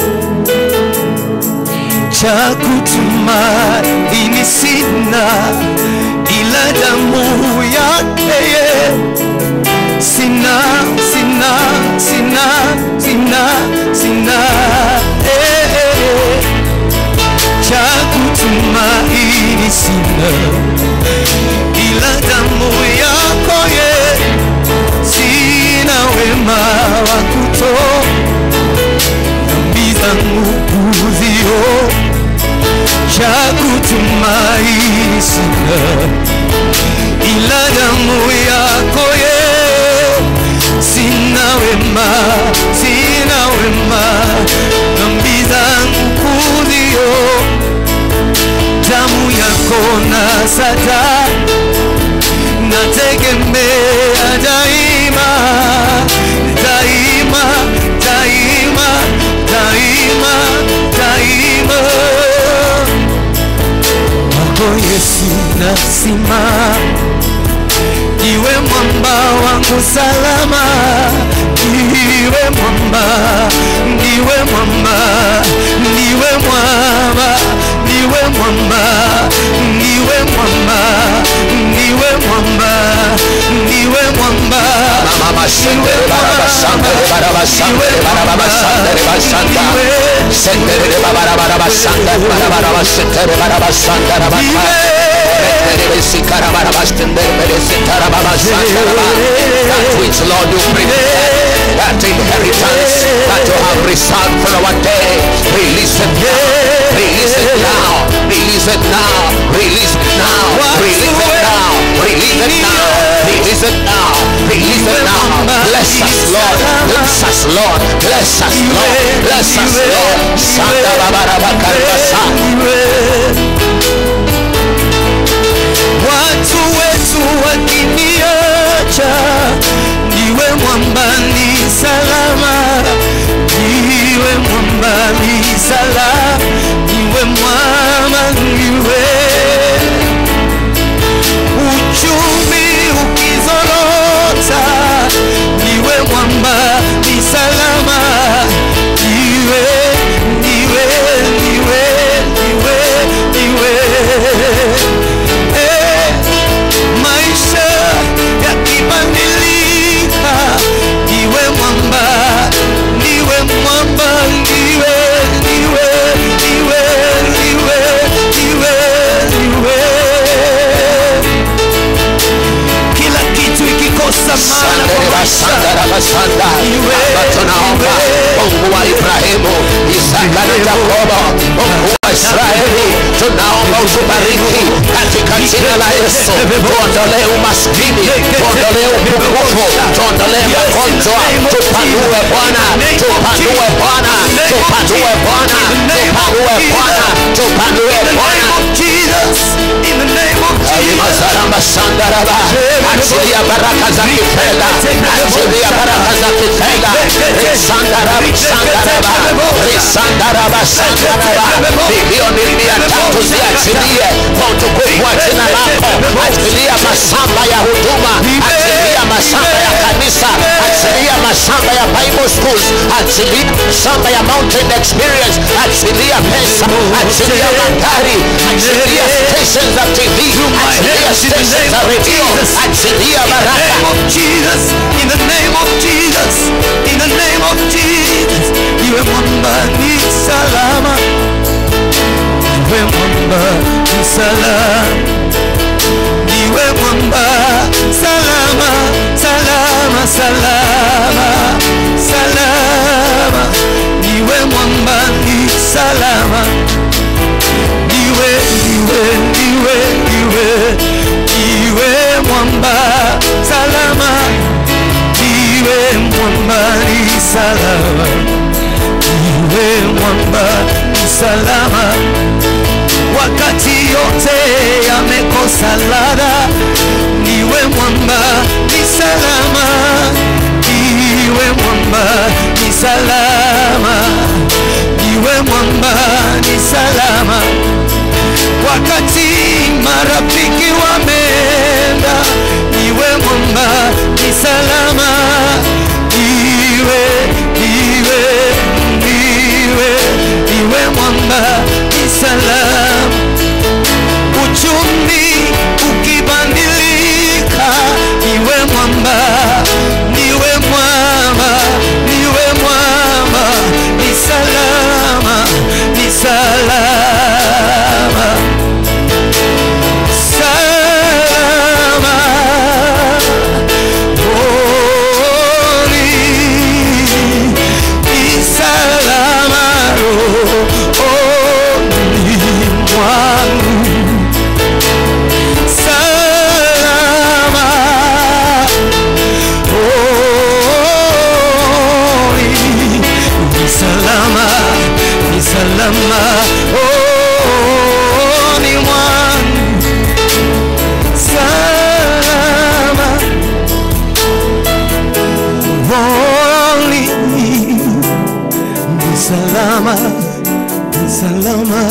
Cha kutumaini sina ila damu yake Yesu sina sina sina sina sina eh, eh. cha kutumaini sina ila damu yako ye sina wema wa kuto dhambi zangu kuzio cha kutumaini sina ila damu yako ye sina wema sina wema dhambi zangu kuzio damu yako na sata nategemea daima daima daima daima daima wako Yesu nasima iwe mwamba wangu salama iwe mwamba mwamba, ndiwe mwamba, ndiwe mwamba, ndiwe mwamba. Mama sendere baraba sandere baraba sandere baraba sandere basanda. Sendere baraba baraba sandere baraba baraba sendere baraba sandere baraba. Sendere besikara baraba sendere besikara baraba sandere baraba. That which Lord you prepared, that inheritance that you have reserved for our day, release it now, release it now, release it now, release it now, release it now, release it now, release it now, release it now. Bless us, Lord, bless us, Lord, bless us, Lord, bless us, Lord. Sanda babaraba karibasa. watu wetu wakiniacha, ndiwe mwamba ni salama, ndiwe mwamba ni salama, ndiwe mwamba ndiwe uchumi ukizorota, ndiwe mwamba ni salama, ndiwe ndiwe ndiwe ndiwe ndiwe Eh, maisha yakibadilika, ndiwe mwamba, ndiwe mwamba, ndiwe, ndiwe, ndiwe, ndiwe, ndiwe, ndiwe. Kila kitu ikikosa maana kwa Sandere maisha, basandara basanda. Baba tunaomba Mungu wa Ibrahimu, Isaka na Yakobo, Mungu wa Israeli, tunaomba utubariki katika jina la Yesu. Tuondolee umaskini, tuondolee upungufu, tuondolee magonjwa, tupanue Bwana, tupanue Bwana, tupanue Bwana, tupanue Bwana, tupanue Bwana. Jesus, in the name of Jesus. Alimazaramba sandaraba. Achilia baraka za kifedha. Achilia baraka za kifedha. Risandaraba sandaraba. Risandaraba sandaraba. Bilioni mia tatu ziachilie kwa utukufu wa jina lako. Achilia mashamba ya huduma. Achilia mashamba ya kanisa. Achilia mashamba ya Bible schools. Achilia mashamba ya mountain experience. Achilia pesa. Achilia magari. Achilia stations za TV. Achilia stations za radio. Achilia In the baraka. name of Jesus, in the name of Jesus, in the name of Jesus, iwe mwamba ni salama, iwe mwamba ni salama, iwe mwamba salama, salama, salama, salama, iwe mwamba ni salama, iwe, iwe, iwe, iwe, iwe mwamba salama, iwe mwamba ni salama, iwe mwamba ni salama, wakati yote yamekosa ladha, niwe mwamba ni salama, iwe mwamba ni salama, iwe mwamba ni salama wakati marafiki wameenda, iwe mwamba ni salama, iwe iwe iwe iwe mwamba ni salama. Uchumi ukibadilika, iwe mwamba, niwe mwamba, niwe mwamba, ni salama, ni salama salama Holy ni salama rohoni mwangu salama Holy ni salama ni salama rohoni mwangu salama Holy ni salama ni salama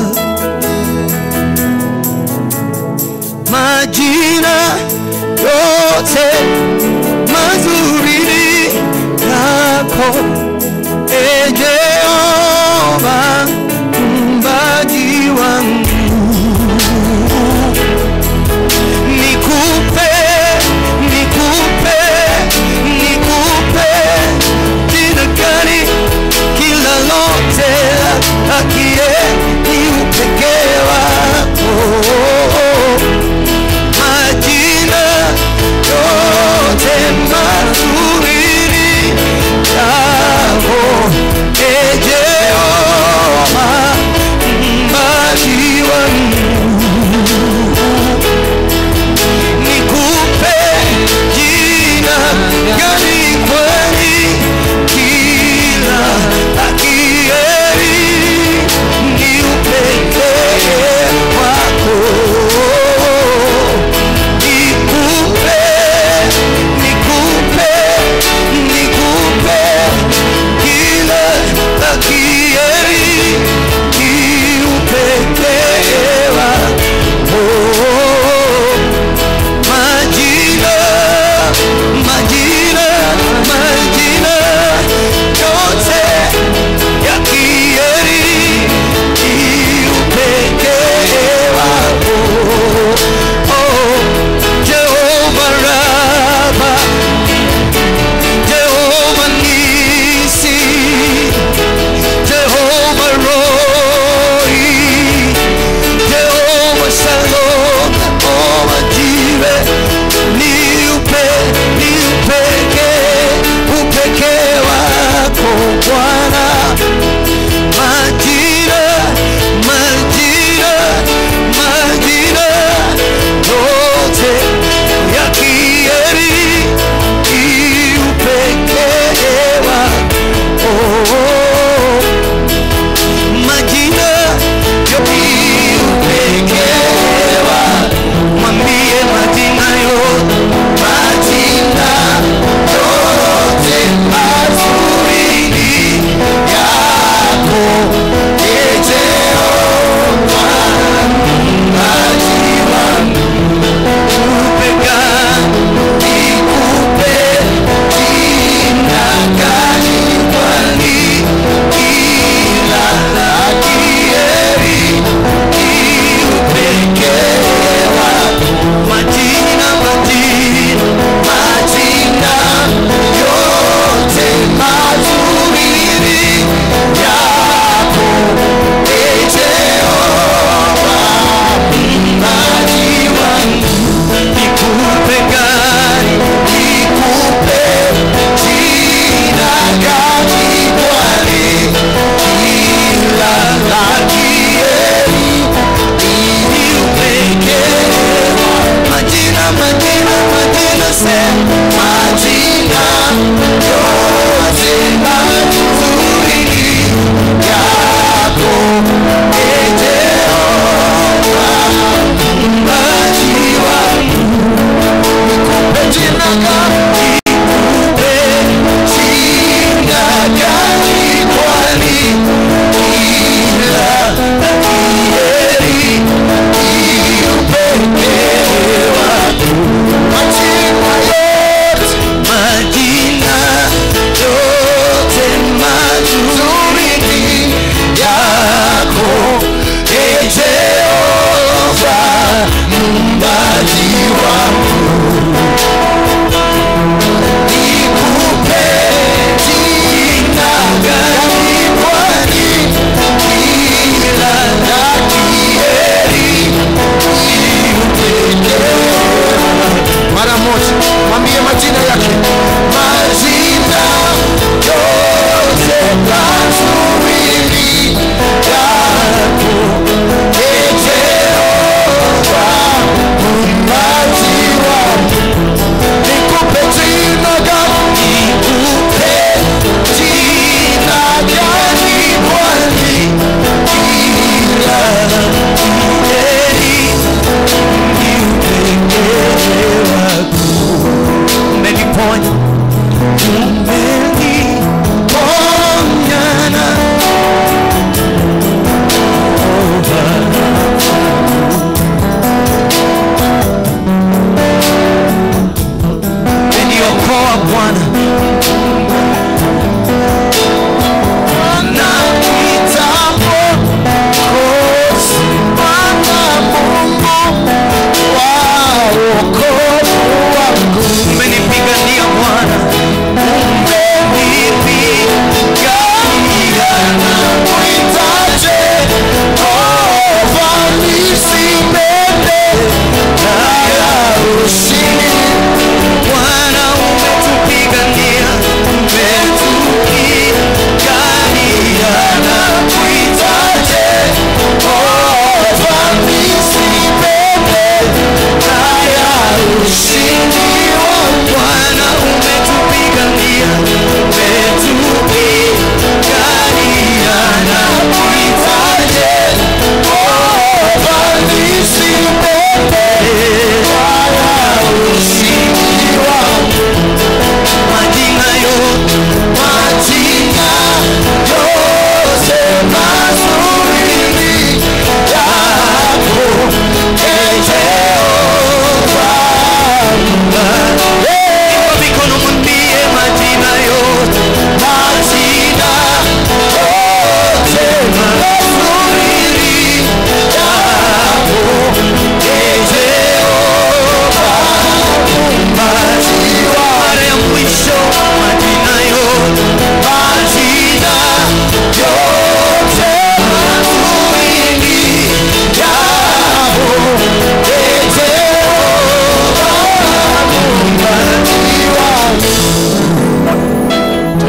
majina yote mazuri ni yako e Jehova mumbaji wangu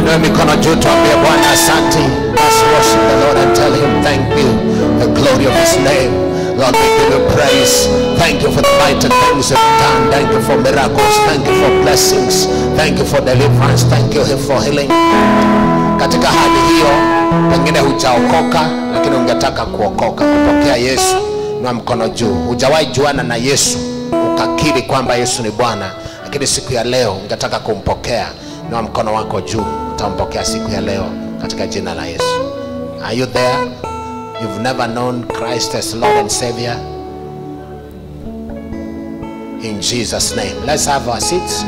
Inua mikono juu tuambie Bwana asante. Let's worship the Lord and tell him thank you. The glory of his name. Lord, we give you praise. Thank you for the mighty things you've done. Thank you for miracles. Thank you for blessings. Thank you for deliverance. Thank you for healing. Katika hali hiyo, pengine hujaokoka, lakini ungetaka kuokoka, kupokea Yesu, na mkono juu. Hujawahi juana na Yesu, ukakiri kwamba Yesu ni Bwana, lakini siku ya leo ungetaka kumpokea, na mkono wako juu, utampokea siku ya leo katika jina la Yesu. Are you there? You've never known Christ as Lord and Savior? In Jesus' name. Let's have our seats.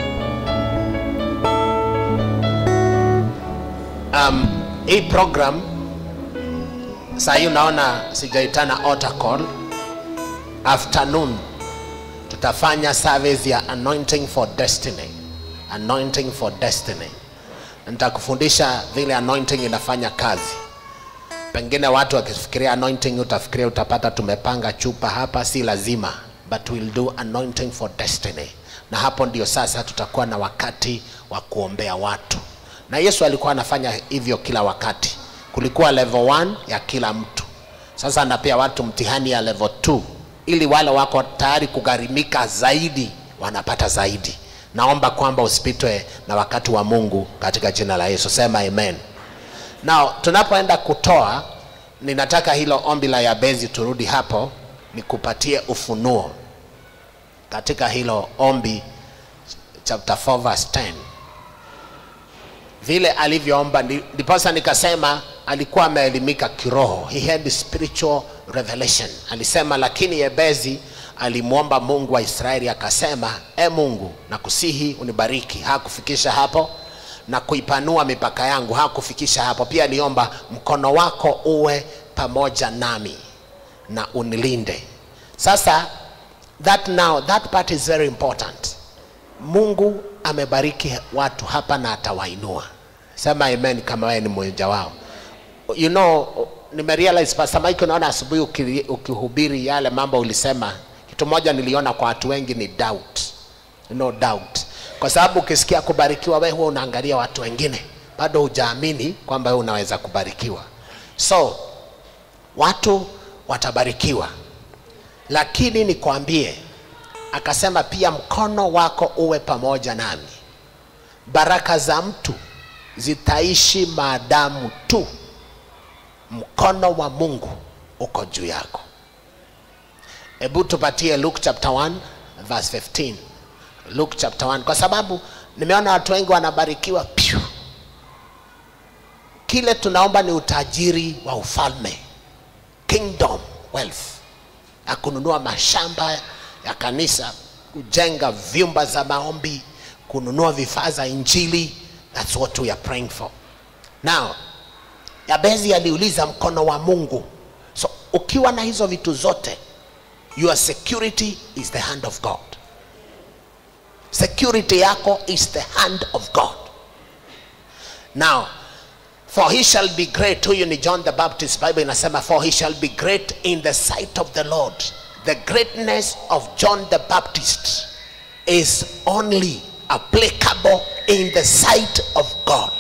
Um, hii program saa hii unaona sijaitana altar call. Afternoon tutafanya service ya anointing for destiny. Anointing for destiny. Nitakufundisha vile anointing inafanya kazi pengine watu wakifikiria anointing utafikiria utapata tumepanga chupa hapa si lazima but we'll do anointing for destiny na hapo ndio sasa tutakuwa na wakati wa kuombea watu na yesu alikuwa anafanya hivyo kila wakati kulikuwa level 1 ya kila mtu sasa anapea watu mtihani ya level 2 ili wale wako tayari kugharimika zaidi wanapata zaidi naomba kwamba usipitwe na wakati wa mungu katika jina la yesu sema amen Now, tunapoenda kutoa, ninataka hilo ombi la Yabezi turudi hapo, nikupatie ufunuo katika hilo ombi chapter 4 verse 10 vile alivyoomba, ndi- ndiposa nikasema alikuwa ameelimika kiroho, he had spiritual revelation. Alisema, lakini Yebezi alimwomba Mungu wa Israeli akasema, e Mungu, nakusihi unibariki. Hakufikisha hapo na kuipanua mipaka yangu, hakufikisha hapo. Pia aliomba mkono wako uwe pamoja nami na unilinde. Sasa that now that part is very important. Mungu amebariki watu hapa na atawainua. Sema amen kama wewe ni mmoja wao. You know, nimerealize Pastor Mike, unaona asubuhi ukiri- ukihubiri yale mambo ulisema, kitu moja niliona kwa watu wengi ni doubt. No doubt. Kwa sababu ukisikia kubarikiwa, wewe huwa unaangalia watu wengine, bado hujaamini kwamba wewe unaweza kubarikiwa. So watu watabarikiwa, lakini nikwambie, akasema pia mkono wako uwe pamoja nami. Baraka za mtu zitaishi maadamu tu mkono wa Mungu uko juu yako. Hebu tupatie Luke chapter 1 verse 15. Luke chapter 1 kwa sababu nimeona watu wengi wanabarikiwa pyu. Kile tunaomba ni utajiri wa ufalme, kingdom wealth, ya kununua mashamba ya kanisa, kujenga vyumba za maombi, kununua vifaa za injili. That's what we are praying for. Now, Yabezi aliuliza mkono wa Mungu. So ukiwa na hizo vitu zote, your security is the hand of God. Security yako is the hand of God. Now, for he shall be great. Huyu ni John the Baptist. Bible inasema for he shall be great in the sight of the Lord. The greatness of John the Baptist is only applicable in the sight of God.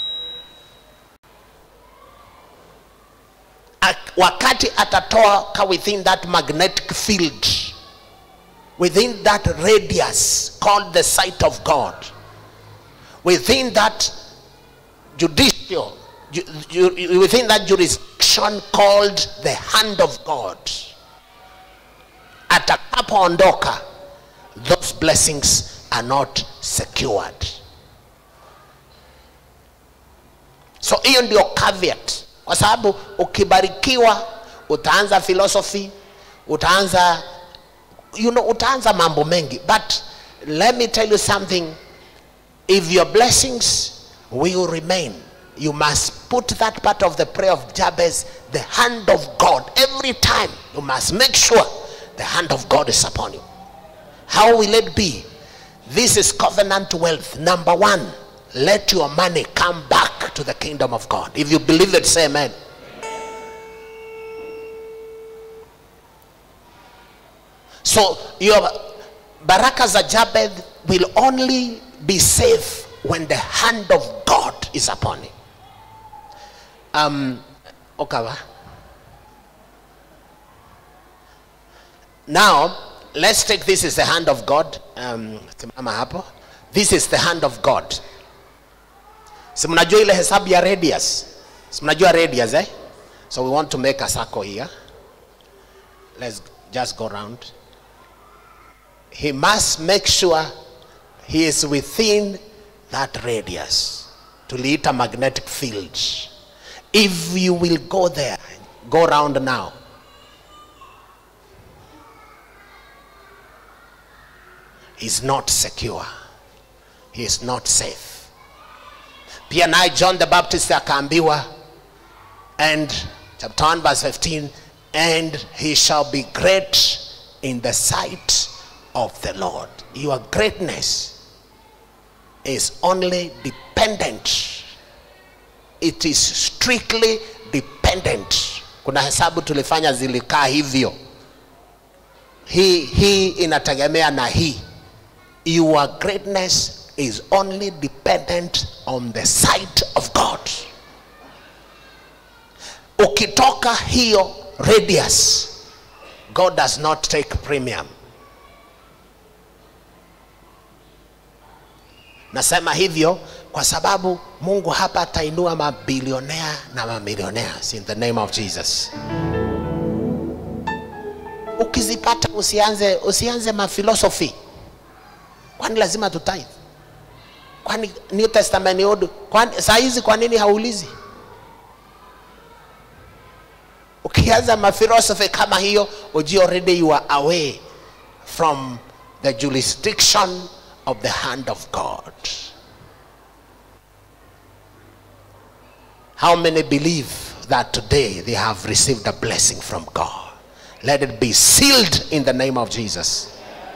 Ak- wakati atatoka within that magnetic field within that radius called the sight of God within that judicial ju- ju- within that jurisdiction called the hand of God atakapoondoka those blessings are not secured so hiyo ndio caveat kwa sababu ukibarikiwa utaanza philosophy utaanza you know, utaanza mambo mengi but let me tell you something if your blessings will remain you must put that part of the prayer of jabez the hand of god every time you must make sure the hand of god is upon you how will it be this is covenant wealth number one let your money come back to the kingdom of god if you believe it say amen so your baraka za jabez will only be safe when the hand of god is upon you um, okawa now let's take this is the hand of god um, simama hapo this is the hand of god si mnajua ile hesabu ya radius si mnajua radius eh so we want to make a circle here let's just go round he must make sure he is within that radius tuliita magnetic field if you will go there go round now is not secure he is not safe pia naye john the baptist akaambiwa and chapter 1 verse 15 and he shall be great in the sight of the lord your greatness is only dependent it is strictly dependent kuna hesabu tulifanya zilikaa hivyo hii hii inategemea na hii your greatness is only dependent on the sight of god ukitoka hiyo radius god does not take premium nasema hivyo kwa sababu mungu hapa atainua mabilionea na mamilionea in the name of jesus ukizipata usianze usianze mafilosofi kwani lazima tutithe kwani new testament old kwani saa hizi kwa nini haulizi ukianza mafilosofi kama hiyo uji already you are away from the jurisdiction of the hand of god how many believe that today they have received a blessing from god let it be sealed in the name of jesus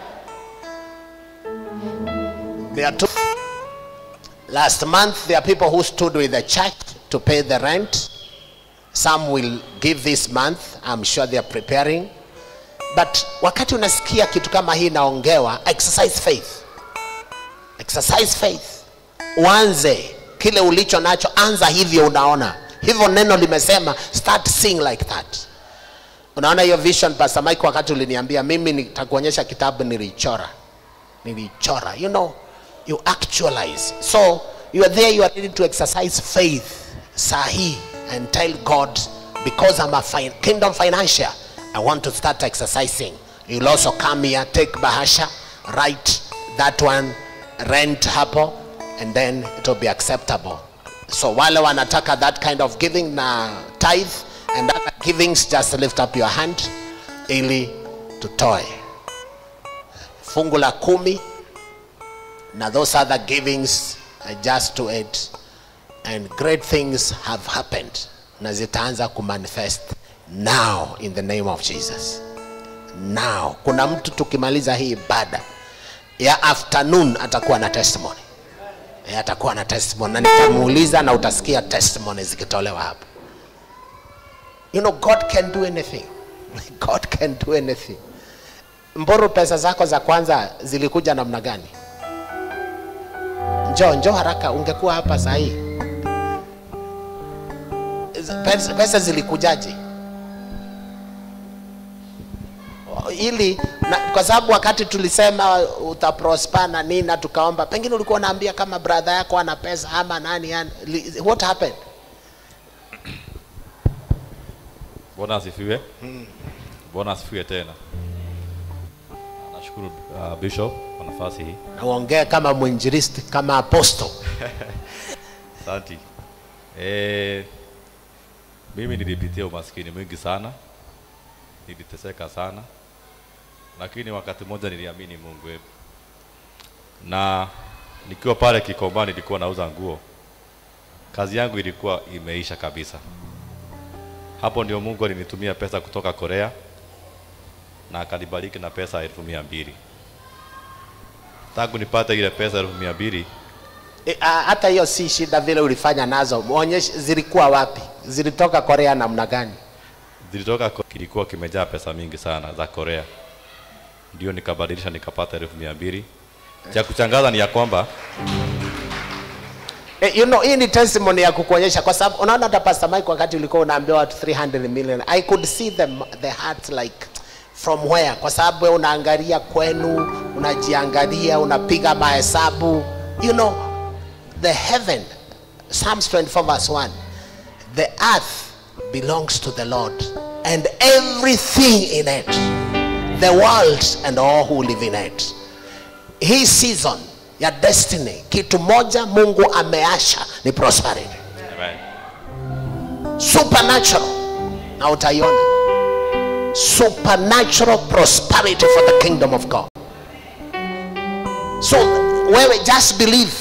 there are two last month there are people who stood with the church to pay the rent some will give this month i'm sure they are preparing but wakati unasikia kitu kama hii inaongewa exercise faith exercise faith uanze kile ulicho nacho anza hivyo unaona hivyo neno limesema start seeing like that unaona hiyo vision pastor mike wakati uliniambia mimi nitakuonyesha kitabu nilichora nilichora you know you actualize so you are there you are ready to exercise faith sahi and tell god because i'm a fin- kingdom financial i want to start exercising you'll also come here take bahasha write that one rent hapo and then it will be acceptable so wale wanataka that kind of giving na tithe and other givings just lift up your hand ili tutoe fungu la kumi na those other givings are just to it and great things have happened na zitaanza kumanifest now in the name of jesus now kuna mtu tukimaliza hii ibada ya afternoon atakuwa na testimony Eh, atakuwa na testimony na nitamuuliza na utasikia testimony zikitolewa hapa you know god can do anything god can do anything mburu pesa zako za kwanza zilikuja namna gani njoo njoo haraka ungekuwa hapa sahii pesa, pesa zilikujaje ili na, kwa sababu wakati tulisema utaprosper na nini na tukaomba pengine ulikuwa unaambia kama brother yako ana pesa ama nani yani, li- what happened Bwana asifiwe. Bwana asifiwe tena. Nashukuru uh, Bishop kwa nafasi hii. na uongee kama mwinjilisti kama apostle Asante. Eh, mimi nilipitia umaskini mwingi sana, niliteseka sana, lakini wakati mmoja niliamini Mungu wetu, na nikiwa pale Kikomba nilikuwa nauza nguo, kazi yangu ilikuwa imeisha kabisa. Hapo ndio Mungu alinitumia pesa kutoka Korea na akanibariki na pesa elfu mia mbili. Tangu nipate ile pesa elfu mia mbili E, a- hata hiyo si shida vile ulifanya nazo muonyeshe zilikuwa wapi zilitoka korea namna gani zilitoka ko- kilikuwa kimejaa pesa mingi sana za Korea, ndio nikabadilisha nikapata elfu mia mbili. Cha kuchangaza ni ya kwamba Eh, you know hii ni testimony ya kukuonyesha kwa sababu unaona hata pastor mike wakati ulikuwa unaambia watu 300 million i could see them the heart like from where kwa sababu wewe unaangalia kwenu unajiangalia unapiga mahesabu you know the heaven psalms 24 verse 1 the earth belongs to the lord and everything in it the world and all who live in it hii season ya destiny kitu moja mungu ameasha ni prosperity Amen. supernatural na utaiona supernatural prosperity for the kingdom of god so wewe just believe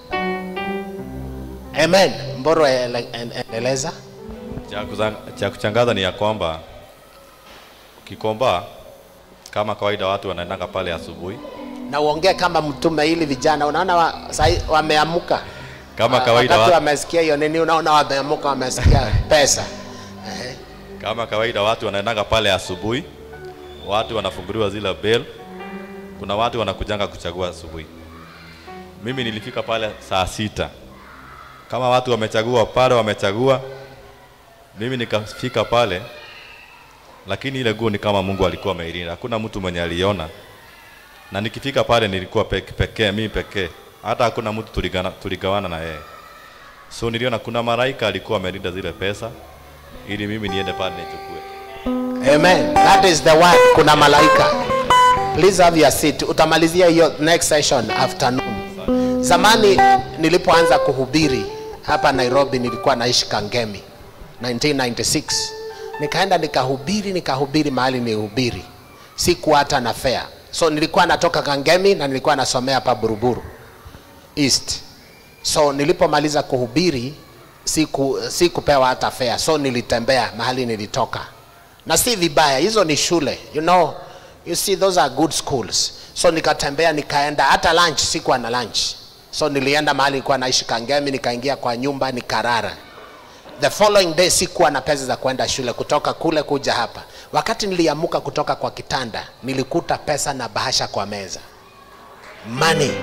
amen mboro ele- en- eleza Cha kuza- cha kuchangaza ni ya kwamba ukikomba kama kawaida watu wanaendanga pale asubuhi na uongee kama mtume ili vijana unaona wa, sahi, wameamuka kama Wa- kawaida wakati watu, wamesikia hiyo nini unaona wameamuka wamesikia pesa Ehe. kama kawaida watu wanaendanga pale asubuhi, watu wanafunguliwa zile bell. Kuna watu wanakujanga kuchagua asubuhi. Mimi nilifika pale saa sita, kama watu wamechagua pale, wamechagua mimi nikafika pale, lakini ile nguo ni kama Mungu alikuwa ameilinda, hakuna mtu mwenye aliona, na nikifika pale nilikuwa peke, pekee mimi pekee, hata hakuna mtu tuligana, tuligawana na yeye. So niliona kuna malaika alikuwa amelinda zile pesa ili mimi niende pale nichukue. Amen. That is the word. Kuna malaika. Please have your seat. Utamalizia hiyo next session afternoon. Zamani nilipoanza kuhubiri hapa Nairobi nilikuwa naishi Kangemi 1996. Nikaenda nikahubiri nikahubiri mahali nihubiri. Sikuwa hata na fare. So nilikuwa natoka Kangemi na nilikuwa nasomea hapa Buruburu East. So nilipomaliza kuhubiri siku sikupewa hata fare. So nilitembea mahali nilitoka na si vibaya hizo ni shule you know you see those are good schools so nikatembea nikaenda hata lunch sikuwa na lunch so nilienda mahali nilikuwa naishi kangemi nikaingia kwa nyumba nikarara the following day sikuwa na pesa za kwenda shule kutoka kule kuja hapa wakati niliamuka kutoka kwa kitanda nilikuta pesa na bahasha kwa meza money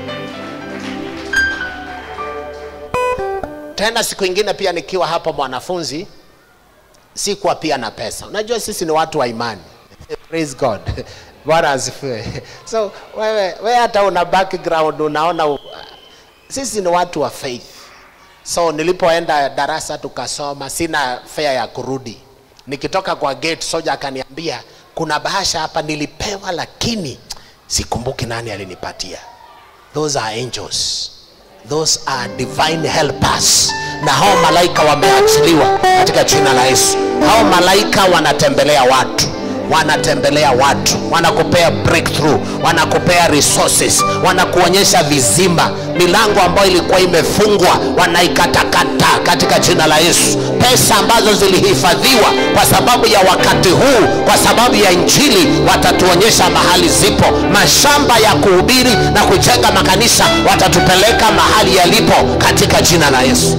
tena siku ingine pia nikiwa hapo mwanafunzi sikuwa pia na pesa unajua sisi ni watu wa imani praise god bwana asifiwe so wewe wewe hata una background unaona u- sisi ni watu wa faith so nilipoenda darasa tukasoma sina fare ya kurudi nikitoka kwa gate soja akaniambia kuna bahasha hapa nilipewa lakini sikumbuki nani alinipatia those are angels those are divine helpers na hao malaika wameachiliwa katika jina la yesu hao malaika wanatembelea watu wanatembelea watu wanakupea breakthrough wanakupea resources wanakuonyesha vizima milango ambayo ilikuwa imefungwa wanaikatakata katika jina la yesu pesa ambazo zilihifadhiwa kwa sababu ya wakati huu kwa sababu ya injili watatuonyesha mahali zipo mashamba ya kuhubiri na kujenga makanisa watatupeleka mahali yalipo katika jina la yesu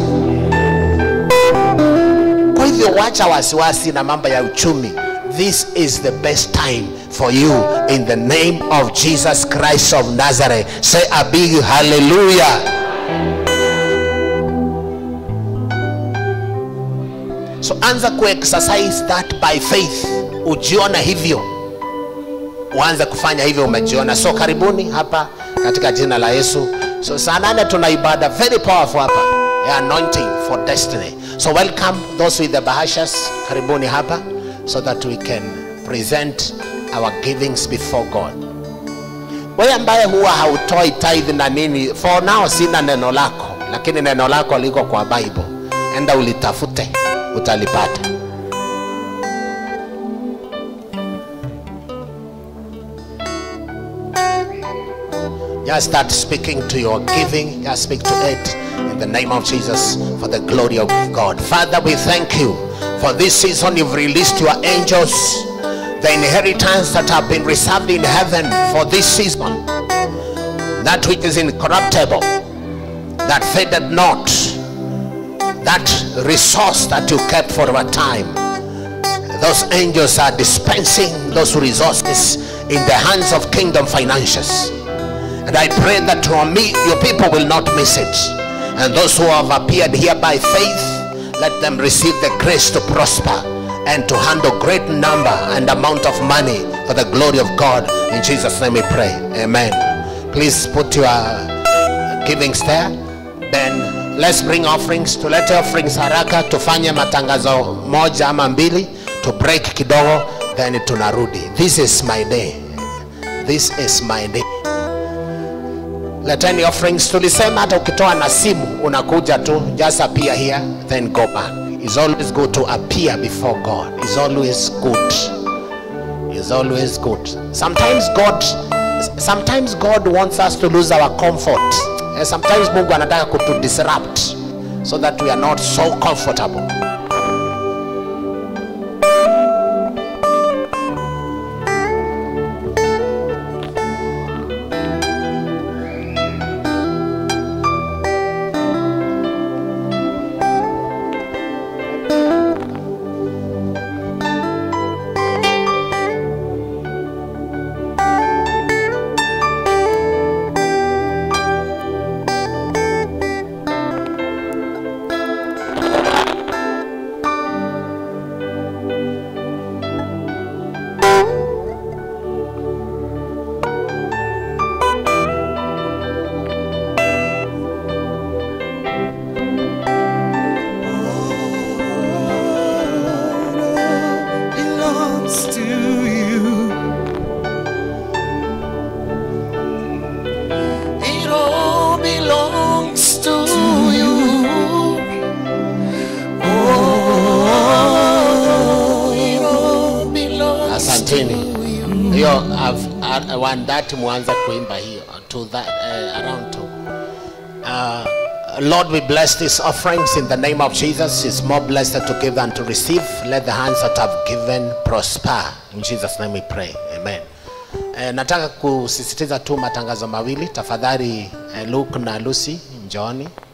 kwa hivyo wacha wasiwasi na mambo ya uchumi this is the best time for you in the name of jesus christ of nazareth say a big hallelujah so anza kuexercise that by faith ujiona hivyo uanze kufanya hivyo umejiona so karibuni hapa katika jina la yesu so saa nane tuna ibada very powerful hapa ya anointing for destiny so welcome those with the bahashas karibuni hapa so that we can present our givings before god wewe ambaye huwa hautoi tithe na nini for now sina neno lako lakini neno lako liko kwa bible enda ulitafute utalipata Just start speaking to your giving. Just speak to it in the name of Jesus for the glory of God. Father, we thank you for this season. You've released your angels, the inheritance that have been reserved in heaven for this season. That which is incorruptible, that faded not, that resource that you kept for a time. Those angels are dispensing those resources in the hands of kingdom financiers. And I pray that your, me, your people will not miss it. And those who have appeared here by faith, let them receive the grace to prosper and to handle great number and amount of money for the glory of God. In Jesus' name we pray. Amen. Please put your givings there. Then let's bring offerings. Tulete offerings haraka, tufanye matangazo moja ama mbili, to break kidogo, then tunarudi. This is my day. This is my day. Leteni offerings. Tulisema hata ukitoa na simu unakuja tu, just appear here then go back. It's always good to appear before God. It's always good. It's always good. Sometimes God sometimes God wants us to lose our comfort. And sometimes Mungu anataka kutu disrupt so that we are not so comfortable. belongs to you. It all belongs to you. Oh, it all belongs Asanteni. to you. hiyo I've- I want that mwanza kuimba hiyo to that uh, around to uh, Lord we bless these offerings in the name of Jesus it's more blessed to give than to receive let the hands that have given prosper in Jesus name we pray amen eh, nataka kusisitiza tu matangazo mawili tafadhali eh, Luke na Lucy njooni